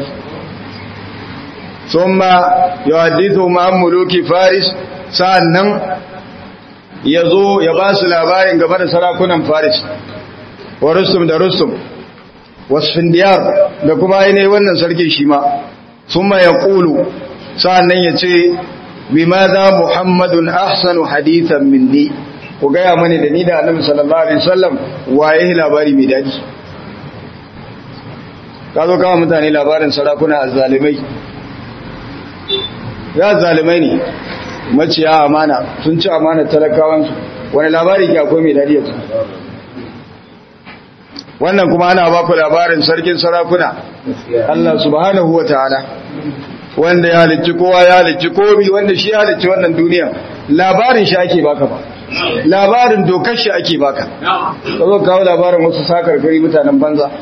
thumma yuhaddithu ma muluki faris sa'annan yazo ya ba su labarin game da sarakunan faris wa rustum da rustum wasfin diyar da kuma ainihin wannan sarki shi ma thumma yaqulu sa'annan yace bimadha muhammadun ahsanu hadithan minni ku gaya mani da ni da annabi sallallahu alaihi wasallam waye labari mai dadi ka zo kawo mutane labarin sarakuna zalimai ya zalimai ne maciya amana sun ci amana talakawansu wani labari ke akwai mai dadi yanzu wannan kuma ana ba ku labarin sarkin sarakuna Allah subhanahu wa ta'ala wanda ya halicci kowa ya halicci komi wanda shi ya halicci wannan duniya labarin shi ake baka ba labarin dokar shi ake baka ka zo kawo labarin wasu sakar gari mutanen banza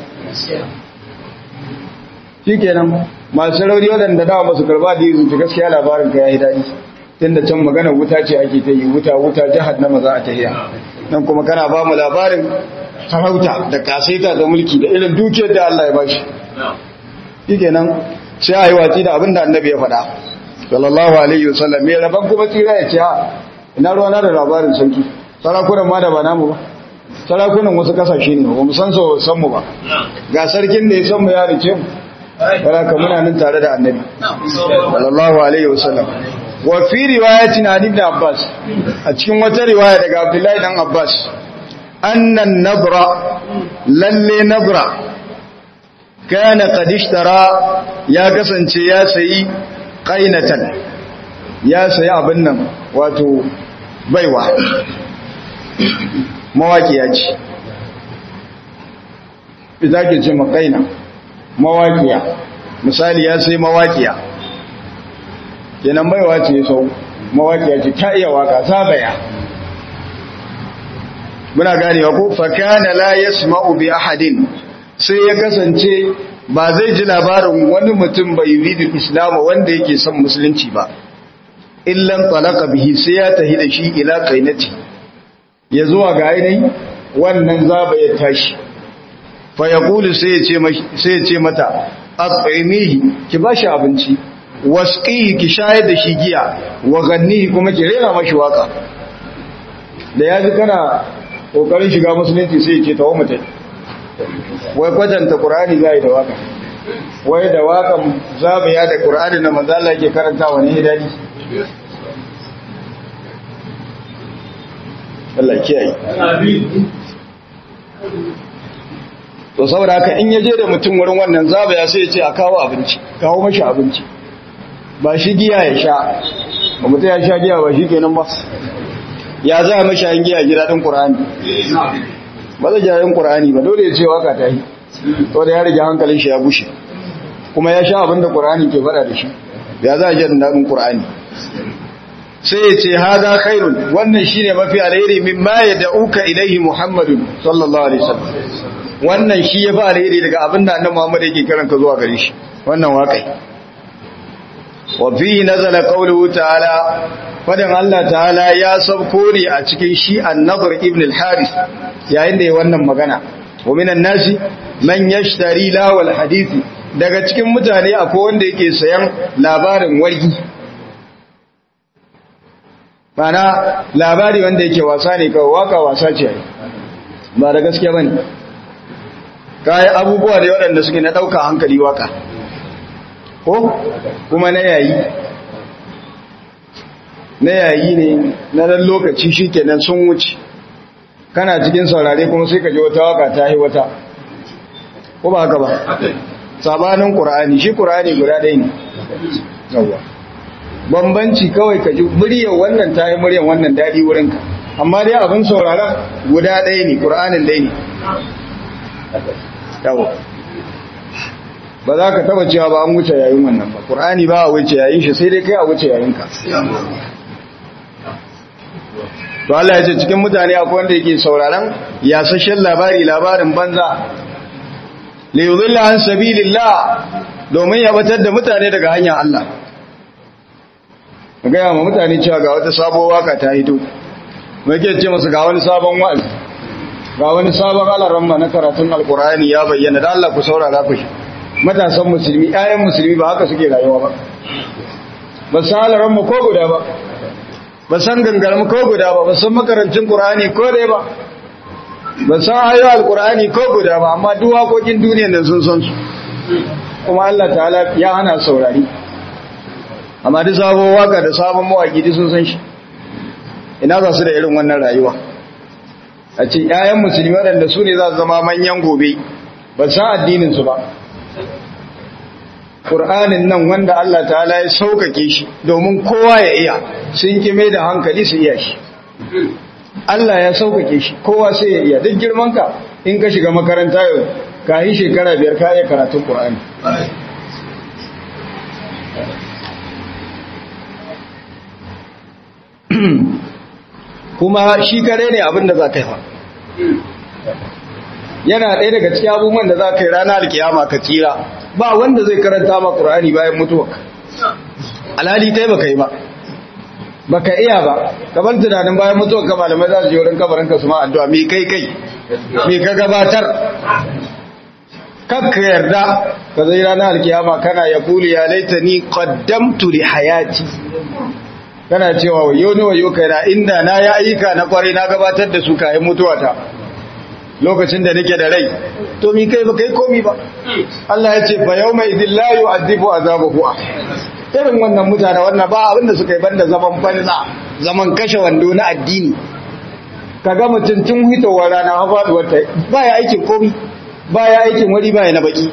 shi kenan masu rauni waɗanda dawa masu karba da yi zuci gaskiya labarin ka ya yi daɗi tun da can magana wuta ce ake ta yi wuta wuta jihar na maza a tahiya nan kuma kana ba mu labarin sarauta da kasaita da mulki da irin dukiyar da Allah ya bashi shi kenan sai a yi watsi da abin da annabi ya faɗa sallallahu alaihi wasallam mai rabon kuma tsira ya ce ha ina ruwa na da labarin sarki sarakunan ma da ba namu ba sarakunan wasu kasashe ne ba mu san so san mu ba ga sarkin da ya san mu ya rice mu baraka muna nan tare da annabi sallallahu alaihi wasallam wa fi riwayatin an ibn abbas a cikin wata riwaya daga abdullahi dan abbas annan nabra lalle nabra kana qad ishtara ya kasance ya sayi qainatan ya sayi abin nan wato baiwa mawaƙiya ce ita ke ce makaina mawaƙiya misali ya sai mawaƙiya kenan baiwa ce sau mawaƙiya ce ta iya waka ta baya muna ganewa ko fakana la yasma'u bi ahadin sai ya kasance ba zai ji labarin wani mutum bai yuridu islamu wanda yake son musulunci ba illan talaka bihi sai ya tahi da shi ila qainati ya zuwa ga ainihin wannan zaba ya tashi fa yaqulu sai ya ce sai ya ce mata at'imihi ki bashi abinci wasqihi ki shayar da shi giya wa gannihi kuma ki rera mashi waka da yaji kana kokarin shiga musulunci sai ya ce tawo mutai wai kwatanta qur'ani zai da waka wai da wakan zabaya da qur'ani na manzo Allah yake karantawa ne dadi Allah kiyaye to saboda haka in yaje da mutum wurin wannan zabaya sai ya ce a kawo abinci kawo mashi abinci ba shi giya ya sha ba mutum ya sha giya ba shi kenan ba ya za a mashi an giya gida ɗin ƙur'ani ba zai jayin ƙur'ani ba dole ya ce waka ta yi to da ya rage hankalin shi ya bushe kuma ya sha abin da ƙur'ani ke faɗa da shi ya za a jin daɗin ƙur'ani sai ya ce haza khairun wannan shine mafi alheri mimma yad'uka ilaihi muhammadun sallallahu alaihi wasallam wannan shi yafi alheri daga abin da annabi Muhammad yake kiran ka zuwa gare shi wannan waƙai wa fihi nazala qawluhu ta'ala fadan Allah ta'ala ya sabko ne a cikin shi an-nadr ibn al-haris yayin da ya wannan magana wa minan nasi man yashtari lawal hadisi daga cikin mutane akwai wanda yake sayan labarin wargi mana labari wanda yake wasa ne kawai waka wasa ce ba da gaskiya bane kayan abubuwa da waɗanda suke na ɗauka hankali waka ko kuma na yayi na yayi ne na ɗan lokaci shi kenan sun wuce kana cikin saurare kuma sai ka ji wata waka ta yi wata ko ba haka ba sabanin ƙura'ani shi ƙura'ani guda ɗaya ne yawwa bambanci kawai ka ji muryar wannan ta yi muryar wannan daɗi wurinka amma dai abin sauraron guda ɗaya ne ƙura'anin ɗaya ne yawo ba za ka taba cewa ba an wuce yayin wannan ba ƙur'ani ba a wuce yayin shi sai dai kai a wuce yayinka to Allah ya ce cikin mutane akwai wanda yake sauraron yasashen labari labarin banza li yudilla an sabilillah domin ya batar da mutane daga hanyar Allah ga ma mutane cewa ga wata sabuwar waka ta hito mai ke ce musu ga wani sabon wa'azi ga wani sabon alaramma na karatun alkur'ani ya bayyana da Allah ku saurara ku matasan musulmi ƴaƴan musulmi ba haka suke rayuwa ba ba san alaramma ko guda ba ba san gangarmu ko guda ba ba san makarancin qur'ani ko dai ba ba san ayoyin alkur'ani ko guda ba amma duk waƙoƙin duniyar nan sun san su kuma Allah ta'ala ya hana saurari amma duk sabon waka da sabon mawaƙi duk sun san shi ina za su da irin wannan rayuwa a ce ‘ya'yan musulmi waɗanda su ne za su zama manyan gobe ba san addininsu ba ƙur'anin nan wanda Allah ta'ala ya sauƙaƙe shi domin kowa ya iya sun kime da hankali su iya shi Allah ya sauƙaƙe shi kowa sai ya iya duk girmanka in ka shiga makaranta yau ka yi shekara biyar ka iya karatun ƙur'ani kuma shi kare ne abin da za ka yi fa yana ɗaya daga cikin abubuwan da za ka yi rana alkiyama ka tsira ba wanda zai karanta ma ƙur'ani bayan mutuwa alhali kai baka yi ba baka iya ba kamar tunanin bayan mutuwa ka malamai za su je wurin kabarin ka su ma addu'a me kai kai me ka gabatar kakka yarda ka zai rana alkiyama kana ya kuli ya laitani qaddamtu li hayati kana cewa wayo ne wayo kai na inda na ya ayyuka na kwarai na gabatar da su kayan mutuwata lokacin da nake da rai to mi kai ba kai komi ba Allah ya ce fa yawma idil la yu'adhibu azabahu irin wannan mutane wannan ba abinda suka yi banda zaman banza zaman kashe wando na addini kaga mutum tun hitowar rana ha faduwar ta baya aikin komi baya aikin wari baya na baki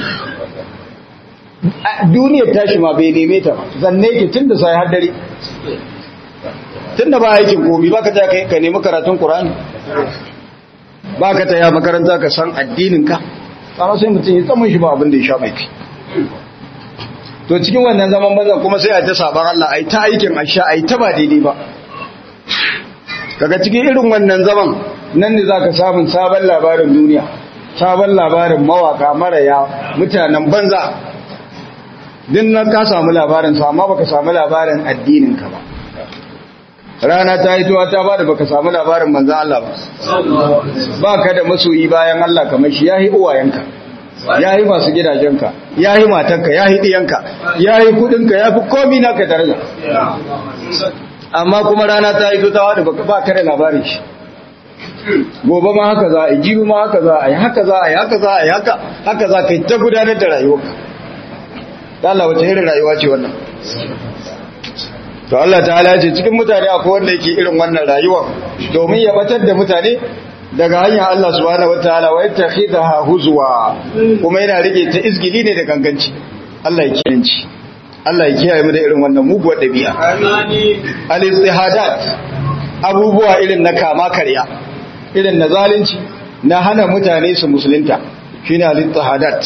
duniyar tashi ma bai neme ta zanne ki tun da sai har dare tun da ba aikin komi ba ka ta kai ka nemi karatun Qur'ani ba ka ta ya makaranta ka san addinin ka amma sai mutum ya tsamin shi ba abin da ya sha mai kai to cikin wannan zaman banza kuma sai a ta saban Allah ai ta aikin asha ai ta ba daidai ba kaga cikin irin wannan zaman nan ne zaka samu sabon labarin duniya sabon labarin mawaka maraya mutanen banza din nan ka samu labarin sa amma baka samu labarin addinin ka ba rana ta yi tuwa ta bada baka samu labarin manzon Allah ba baka da masoyi bayan Allah kamar shi yayi uwayenka yayi masu gidajenka yayi matanka yayi diyanka yayi kudinka yafi komai naka daraja amma kuma rana ta yi ta wada ba ka da labarin shi gobe ma haka za a yi jibi ma haka za a yi haka za a yi haka za a yi haka haka za ka yi ta gudanar da rayuwa da Allah wace irin rayuwa ce wannan to Allah ta ce cikin mutane akwai wanda yake irin wannan rayuwa domin ya batar da mutane daga hanyar Allah subhanahu wataala wa yattakhidha huzwa kuma yana rike ta izgili ne da ganganci Allah ya kiyanci Allah ya kiyaye mu da irin wannan muguwar dabi'a al-istihadat abubuwa irin na kama karya irin na zalunci na hana mutane su musulunta shine al-istihadat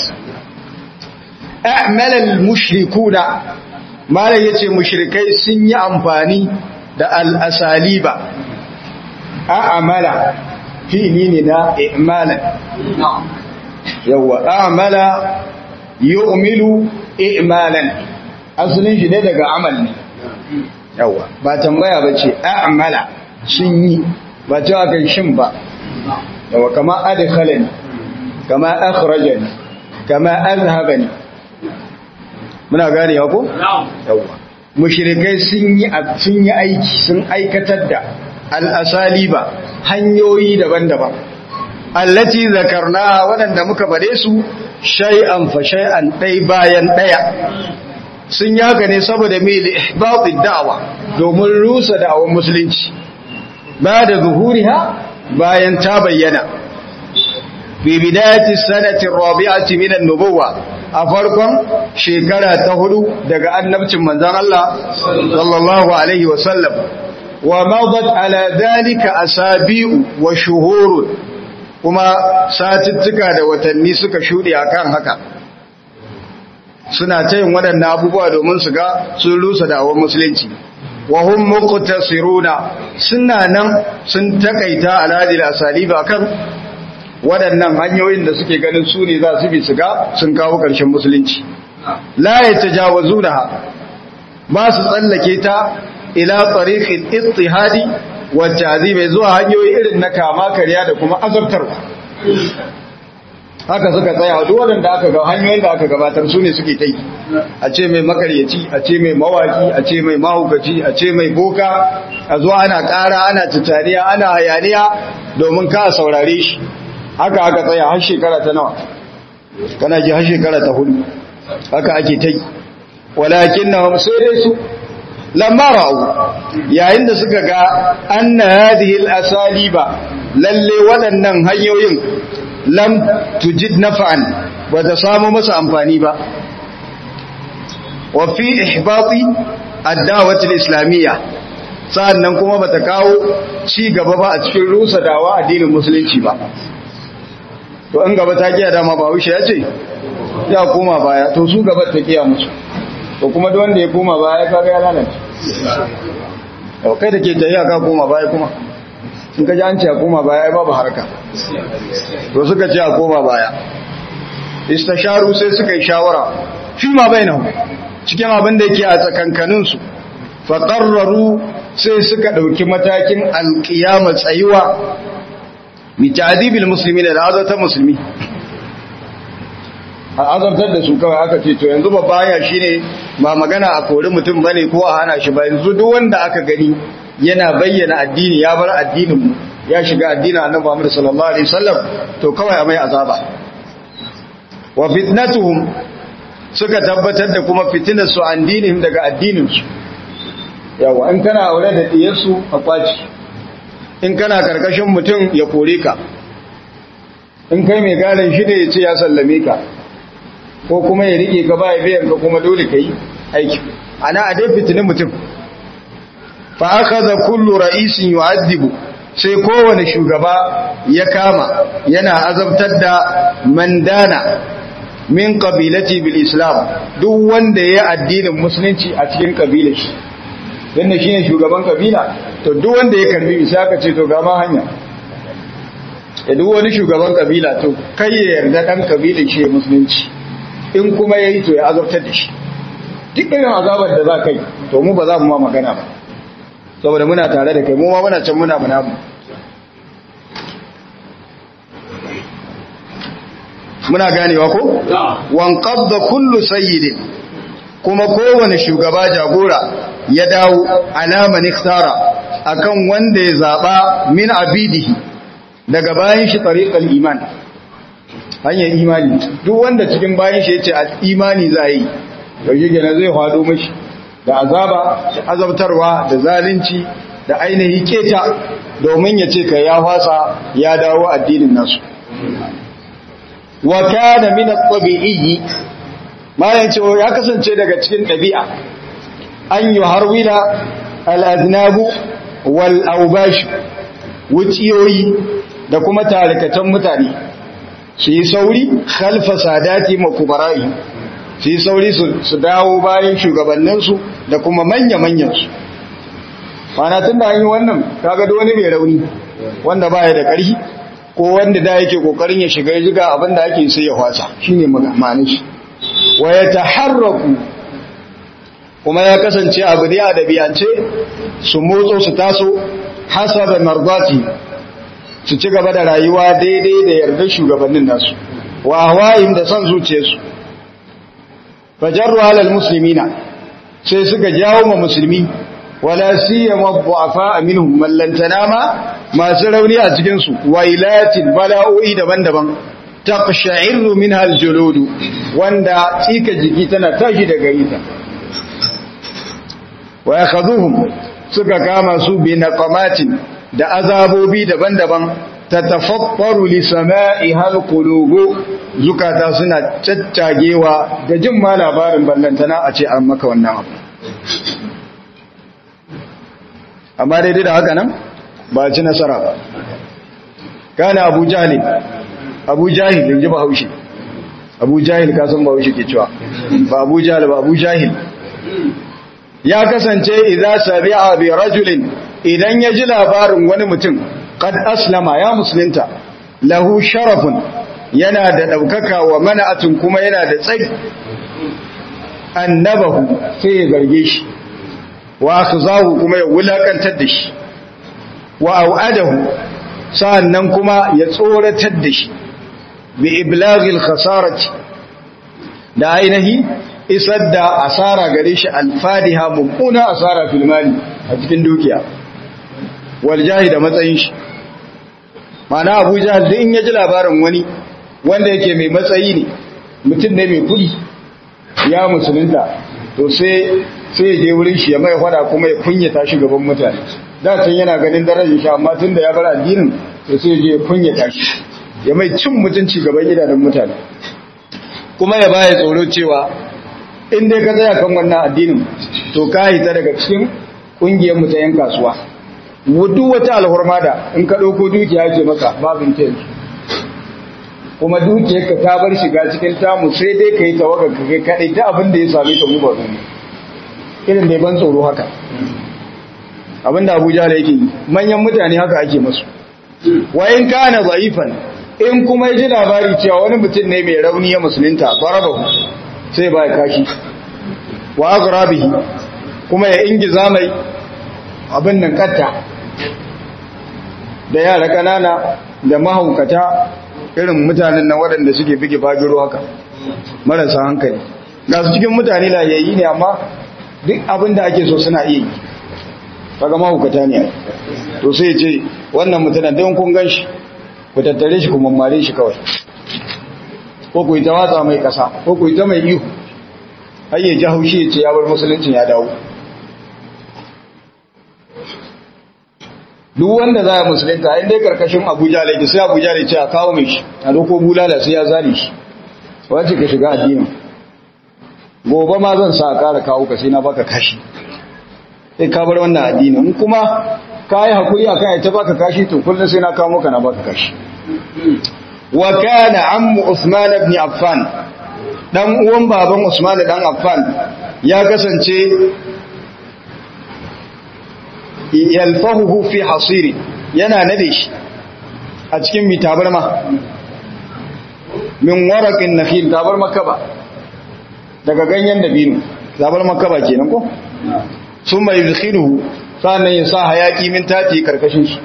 a'mal al-mushrikuna malai yace mushrikai sun yi amfani da al-asaliba a'mala fi'li ne na i'malan yawa a'mala yu'milu i'malan asalin shi ne daga amal ne yawa ba tambaya bace a'mala sun yi ba cewa kan shin ba yawa kama adkhalani kama akhrajani kama azhabani muna gane ko yawa mushrikai sun yi sun yi aiki sun aikatar da al-asaliba hanyoyi daban-daban allati zakarna waɗanda muka bare su shay'an fa shay'an ɗai bayan ɗaya sun yaka ne saboda mai ihbatid da'wa domin rusa da'awar musulunci ba da zuhuriha bayan ta bayyana fi bidayati sanati rabi'ati min an-nubuwwa a farkon shekara ta hudu daga annabcin manzon Allah sallallahu alaihi wa sallam wa madat ala dhalika asabi'u wa shuhurun kuma satuttuka da watanni suka shuɗe akan haka suna ta yin waɗannan abubuwa domin su ga sun rusa da'awar musulunci wa hum muqtasiruna suna nan sun takaita alhadil asaliba kan waɗannan hanyoyin da suke ganin su ne za su bi su ga sun kawo ƙarshen musulunci la yatajawazunaha ba su tsallake ta ila tariqil ittihadi wa ta'zibi zuwa hanyoyi irin na kama kariya da kuma azabtarwa haka suka tsaya duk wanda aka ga hanyoyin da aka gabatar su ne suke tai a ce mai makaryaci a ce mai mawaki a ce mai mahukaci a ce mai boka a zuwa ana ƙara ana tutariya ana hayaniya domin ka saurare shi haka aka tsaya har shekara ta nawa kana ji har shekara ta hudu haka ake tai walakin na sai dai su lamma ra'u yayin da suka ga anna hadhihi al-asaliba lalle waɗannan hanyoyin lam tujid naf'an ba ta samu masa amfani ba wa fi ihbati ad-da'wati al-islamiyya sannan kuma bata kawo ci gaba ba a cikin rusa dawa addinin musulunci ba to in gaba ta kiya dama ba wuce ya ce ya koma baya to su gaba ta kiya musu to kuma duk wanda ya koma baya kaga ya lalace to kai da ke tafiya ka koma baya kuma in ka ji an ce a koma baya ai babu harka to suka ce a koma baya istasharu sai suka yi shawara fi ma bainahu cikin abin da yake a tsakankanin su fa qarraru sai suka dauki matakin alqiyama tsayuwa mi ta'dibil muslimin da azata musulmi a azabtar da su kawai aka ce to yanzu babba ya shine ba magana a kori mutum bane ko a hana shi ba yanzu duk wanda aka gani yana bayyana addini ya bar addinin mu ya shiga addinin annabi Muhammad sallallahu alaihi wasallam to kawai a mai azaba wa fitnatuhum suka tabbatar da kuma fitinar su an dinihim daga addinin su yawa in kana aure da diyar su a kwaci in kana karkashin mutum ya kore ka in kai mai garin shi ne ya ce ya sallame ka ko kuma ya rike ka ba ya biyan ka kuma dole ka yi aiki ana a dai fitinin mutum fa akhadha kullu ra'isin yu'adhibu sai kowane shugaba ya kama yana azabtar da mandana min qabilati bil islam duk wanda ya addinin musulunci a cikin kabilar shi dan shine shugaban kabila to duk wanda ya karbi bisa aka ce to ga ma hanya ya duk wani shugaban kabila to kai ya yarda dan kabilar shi musulunci in kuma yayi to ya azabtar da shi duk irin azabar da za kai to mu ba za mu ma magana ba saboda muna tare da kai mu ma muna can muna muna mu muna ganewa ko wan qabda kullu sayyidin kuma kowane shugaba jagora ya dawo alaman ikhtara akan wanda ya zaba min abidihi daga bayan shi tariqal iman hanyar imani duk wanda cikin bayan shi yace imani za yi to shi kenan zai hado mishi da azaba da azabtarwa da zalunci da ainihi keta domin ya ce ka ya fasa ya dawo addinin nasu wa kana min at-tabi'i mayan ce ya kasance daga cikin ɗabi'a an yi harwila al-aznabu wal awbash wuciyoyi da kuma tarikatan mutane su yi sauri khalfa sadati makubara'i su yi sauri su dawo bayan shugabanninsu da kuma manya-manyansu mana tun da an yi wannan kaga da wani mai rauni wanda baya da ƙarfi ko wanda da yake kokarin ya shiga jiga abin da ake sai ya hwasa shine ma'anar shi wa ya taharraku kuma ya kasance abu da ya dabiyance su motso su taso hasaba mardati su ci gaba da rayuwa daidai da yardar shugabannin nasu wa hawayin da son zuciyarsu fajarru halal muslimina sai suka jawo ma musulmi wala siyama du'afa minhum mallantana ma masu rauni a cikin su wailatin bala'o'i daban-daban taqsha'iru minha aljulud wanda tsika jiki tana tashi daga ita wa yakhuduhum suka kama su bi naqamatin da azabobi daban-daban tatafaffaru li sama'iha alqulubu zukata suna caccagewa da jin ma labarin ballantana a ce an maka wannan abu amma daidai da haka nan ba ci nasara ba kana abu jahil abu jahil in ji ba haushi abu jahil kasan ba haushi ke cewa ba abu jahil ba abu jahil ya kasance idza sabi'a bi rajulin idan ya ji labarin wani mutum qad aslama ya musulunta lahu sharafun yana da daukaka wa mana'atun kuma yana da tsayi annabahu sai ya zarge shi wa akhzahu kuma ya wulakantar da shi wa au'adahu sa'annan kuma ya tsoratar da shi bi iblaghil khasarati da ainihi isar da asara gare shi alfadiha mummuna asara fil mali a cikin dukiya wal da matsayin shi mana Abu Jahl in ya ji labarin wani wanda yake mai matsayi ne mutum ne mai kudi ya musulunta to sai sai ya je wurin shi ya mai fada kuma ya kunyata shi gaban mutane da can yana ganin darajar shi amma tunda ya bar addinin to sai ya je ya kunyata shi ya mai cin mutunci gaban idanun mutane kuma ya baya tsoro cewa in dai ka tsaya kan wannan addinin to ka hita daga cikin kungiyar mu ta yan kasuwa wudu wata alhurma da in ka dauko dukiya ce maka babin ta kuma dukiyar ka ta bar shiga cikin tamu sai dai ka yi tawaga ka kai kadai ta abin da ya same ka mu ba irin da ban tsoro haka abin da Abuja da yake yi manyan mutane haka ake masu wa in kana zaifan in kuma ya ji labari cewa wani mutum ne mai rauni ya musulunta barabahu sai ba ya kashi wa agrabihi kuma ya ingiza mai abin nan katta da yara kanana da mahaukata irin mutanen nan waɗanda suke bige fagiro haka marasa hankali ga su cikin mutane layayi ne amma duk abin da ake so suna iya yi kaga mahaukata ne to sai ce wannan mutanen don kun gan shi ku tattare shi ku mammare shi kawai ko ku yi ta watsa mai kasa ko ku yi ta mai ihu har ya ji haushi ya ce ya bar musuluncin ya dawo duk wanda za a musulunta inda ya karkashin abuja laifi sai abuja da ce a kawo mai shi a doko bulala sai ya zane shi wace ka shiga addinin gobe ma zan sa a kara kawo ka sai na baka kashi sai ka bar wannan addinin kuma ka yi haƙuri a kan ita baka kashi to kullum sai na kawo maka na baka kashi wa kana ammu Usman ibn Affan dan uwan baban Usman dan Affan ya kasance yalfahu fi hasiri yana nade shi a cikin mi tabarma min waraqin nakhil tabarma kaba daga ganyen dabino tabarma kaba kenan ko summa yudkhiluhu sannan ya sa hayaki min tati karkashin shi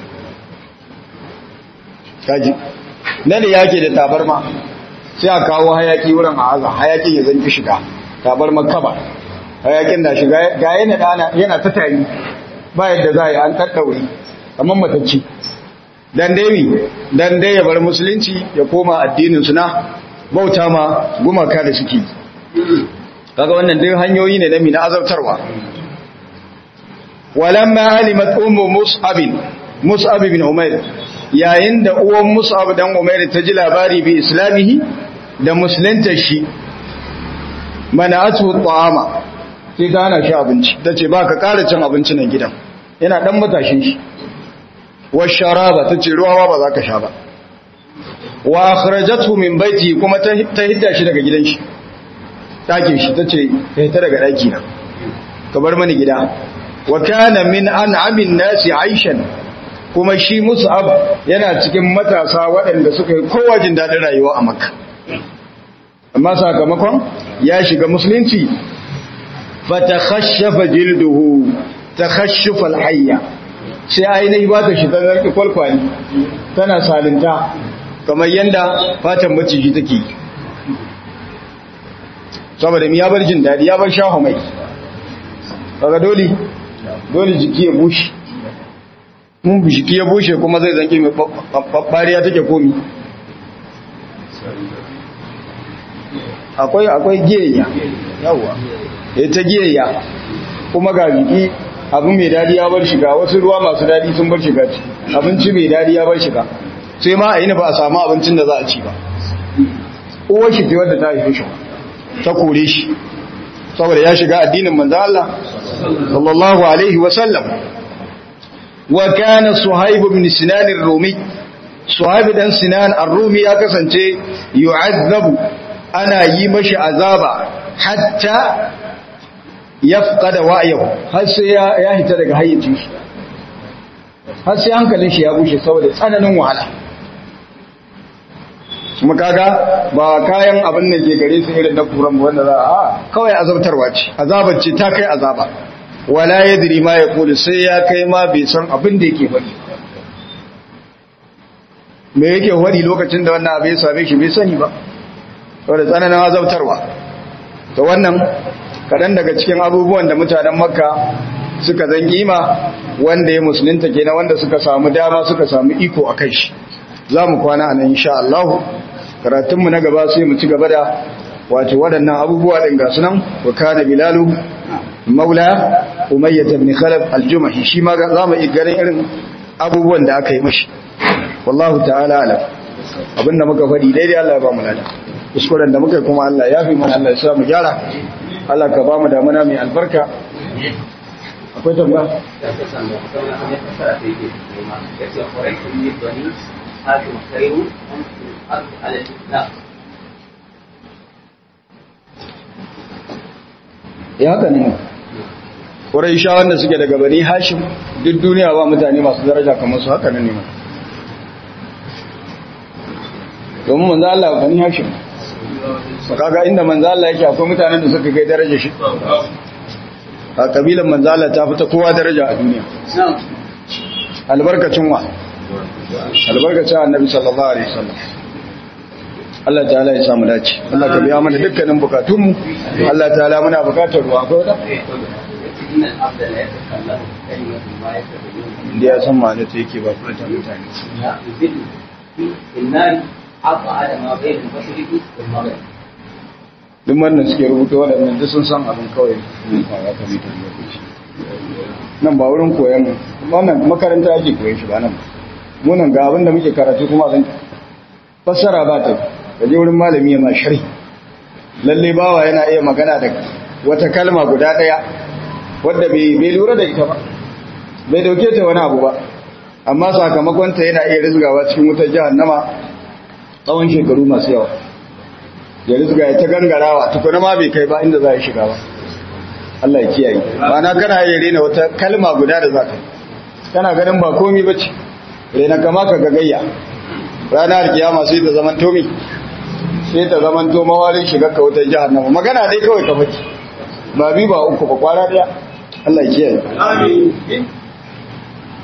kaji nan da yake da tabarma sai a kawo hayaki wurin a aza hayakin ya zanki shiga tabarma kaba hayakin na shiga ga yana dana yana ta tari ba yadda za a yi an tattaure kamar matacci dan dai dan dai ya bar musulunci ya koma addinin su na bauta ma gumaka da suke kaga wannan dai hanyoyi ne na mina azabtarwa walamma alimat ummu mus'ab mus'ab bin umair yayin da uwan mus'ab dan umair ta ji labari bi islamihi da musulunta shi mana'atu ta'ama sai ta hana shi abinci tace ba ka ƙara cin abinci nan gidan yana dan matashin shi wa sharaba tace ruwa ba za ka sha ba wa akhrajathu min baiti kuma ta hidda shi daga gidan shi ɗakin shi tace ka hita daga ɗaki na ka bar mani gida wa kana min an'amin nasi aishan kuma shi mus'ab yana cikin matasa waɗanda suka yi kowa jin daɗin rayuwa a makka amma sakamakon ya shiga musulunci fatakhashshafa jilduhu takhashshufa alhayya sai ainihi ba ta shi ta zarki kwalkwali tana salinta kamar yanda fatan maciji take saboda mi ya bar jin daɗi ya bar shaho mai kaga dole dole jiki ya bushe mun jiki ya bushe kuma zai zanki mai babbariya take komi akwai akwai giyayya yawa ita giyayya kuma ga jiki abu mai dadi ya bar shiga wasu ruwa masu dadi sun bar shiga ci abinci mai dadi ya bar shiga sai ma a yi ba a samu abincin da za a ci ba uwar shi ce wadda ta haife shi ta kore shi saboda ya shiga addinin manzo Allah sallallahu alaihi wa sallam wa kana suhaib ibn sinan ar-rumi suhaib dan sinan ar-rumi ya kasance yu'azzabu ana yi mashi azaba hatta yafqada wa'yahu har sai ya ya hita daga hayyacin shi har sai hankalin shi ya bushe saboda tsananin wahala kuma kaga ba kayan abin da ke gare su irin na kuran wanda za a kawai azabtarwa ce azabar ce ta kai azaba wala yadri ma yaqulu sai ya kai ma bai san abin da yake faɗi me yake faɗi lokacin da wannan abin ya same shi bai sani ba saboda tsananin azabtarwa to wannan kaɗan daga cikin abubuwan da mutanen makka suka zan kima wanda ya musulunta kenan wanda suka samu dama suka samu iko a kai shi za mu kwana a nan insha Allah karatunmu na gaba sai mu ci gaba da wato waɗannan abubuwa ɗin ga sunan wa kana bilalu maula umayyah ibn khalaf al-jumahi shi ma za mu yi ganin irin abubuwan da aka yi mashi wallahu ta'ala alam abinda muka faɗi daidai Allah ya ba mu lada kuskuren da muka kuma Allah ya fi mana Allah ya sa mu gyara Allah ka ba mu damuna mai albarka akwai tambaya ya haka ne ƙwarai sha wanda suke daga bani hashim duk duniya ba mutane masu daraja kamar su haka ne ma domin manzo Allah bani hashim kaga inda manzo Allah yake akwai mutanen da suka kai daraja shi a kabilan manzo Allah ta fita kowa daraja a duniya albarkacin wa albarkacin annabi sallallahu alaihi wasallam Allah ta'ala ya samu dace Allah ka biya mana dukkanin bukatunmu Allah ta'ala muna bukatar ruwa ko da inda ya san ma'ana ta yake ba kuma ta mutane duk wannan suke rubuta waɗannan duk sun san abin kawai nan ba wurin koyon wannan makaranta ake koyon shi ba nan munan ga abin da muke karatu kuma zan fassara ba ta gaje wurin malami ya ma sharhi lalle bawa yana iya magana da wata kalma guda ɗaya wadda bai lura da ita ba bai dauke ta wani abu ba amma sakamakon ta yana iya rizgawa cikin wutar jahannama tsawon shekaru masu yawa ya rizga ya ta gangarawa tukuna ma bai kai ba inda za a shiga ba Allah ya kiyaye na kana iya rena wata kalma guda da za ka kana ganin ba komi ba ce rena kama ka gagayya ranar kiyama sai ta zaman tomi sai ta zaman to mawarin shiga ka wutar jahannama magana dai kawai ka faki ba bi ba uku ba kwara daya Allah ya kiyaye amin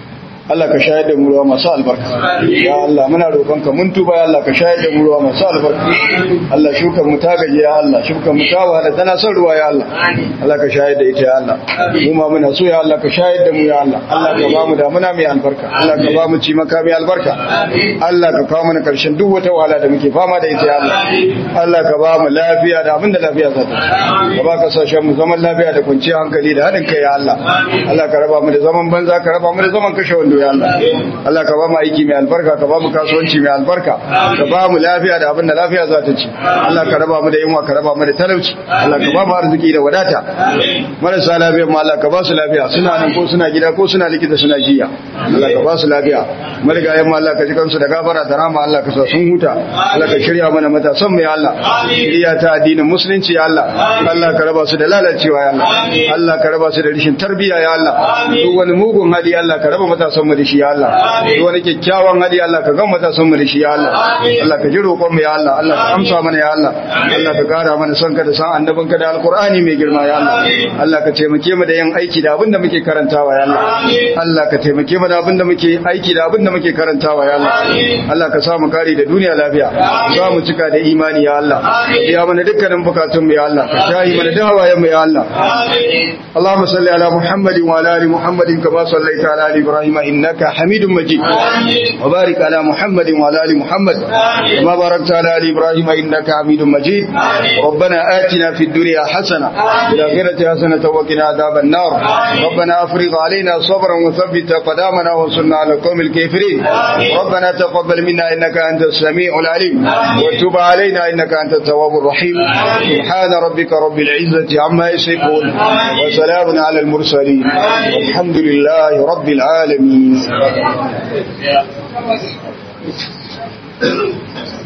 Allah ka shayar da mu ruwa masu albarka ya Allah muna roƙonka mun tuba ya Allah ka shayar da mu ruwa masu albarka Allah shukan mu ta gaji ya Allah shukan mu ta wahala tana son ruwa ya Allah Allah ka shayar da ita ya Allah mu ma muna so ya Allah ka shayar da mu ya Allah Allah ka ba mu damuna mai albarka Allah ka ba mu ci maka mai albarka Allah ka kawo mana karshen duk wata wahala da muke fama da ita ya Allah Allah ka ba mu lafiya da abinda lafiya za ta ka ba kasashen mu zaman lafiya da kwanciyar hankali da haɗin kai ya Allah Allah ka raba mu da zaman banza ka raba mu da zaman kashe wando ya Allah Allah ka ba mu aiki mai albarka ka ba mu kasuwanci mai albarka ka ba mu lafiya da abinda lafiya za ta ci Allah ka raba mu da yunwa ka raba mu da talauci Allah ka ba mu arziki da wadata marasa lafiya ma Allah ka ba su lafiya suna nan ko suna gida ko suna likita suna jiya Allah ka ba su lafiya marigayen ma Allah ka ji kansu da gafara da rama Allah ka sa sun huta Allah ka shirya mana matasan mu ya Allah shirya ta addinin musulunci ya Allah Allah ka raba su da lalacewa ya Allah Allah ka raba su da rishin tarbiyya ya Allah duk wani mugun hali Allah ka raba matasan mu da shi ya Allah duk wani kyakkyawan hali Allah ka ga matasan mu da shi ya Allah Allah ka ji roƙon mu ya Allah Allah ka amsa mana ya Allah Allah ka kara mana son ka da san annabin ka da alqur'ani mai girma ya Allah Allah ka taimake mu da yin aiki da abin da muke karantawa ya Allah Allah ka taimake mu da abin da muke aiki da abin da muke karantawa ya Allah Allah ka sa mu kare da duniya lafiya za mu cika da imani ya Allah ya mana dukkanin bukatun mu ya Allah ka shayi mana da hawayen mu ya Allah اللهم صل على محمد وعلى ال محمد كما صليت على ال ابراهيم انك حميد مجيد وبارك على محمد وعلى ال محمد كما باركت على ال ابراهيم انك حميد مجيد ربنا آتنا في الدنيا حسنه وفي الاخره حسنه وقنا عذاب النار ربنا افرغ علينا صبرا وثبت قدامنا وانصرنا على القوم الكافرين ربنا تقبل منا انك انت السميع العليم وتب علينا انك انت التواب الرحيم سبحان ربك رب العزه عما يصفون وسلام على المرسلين والحمد لله رب العالمين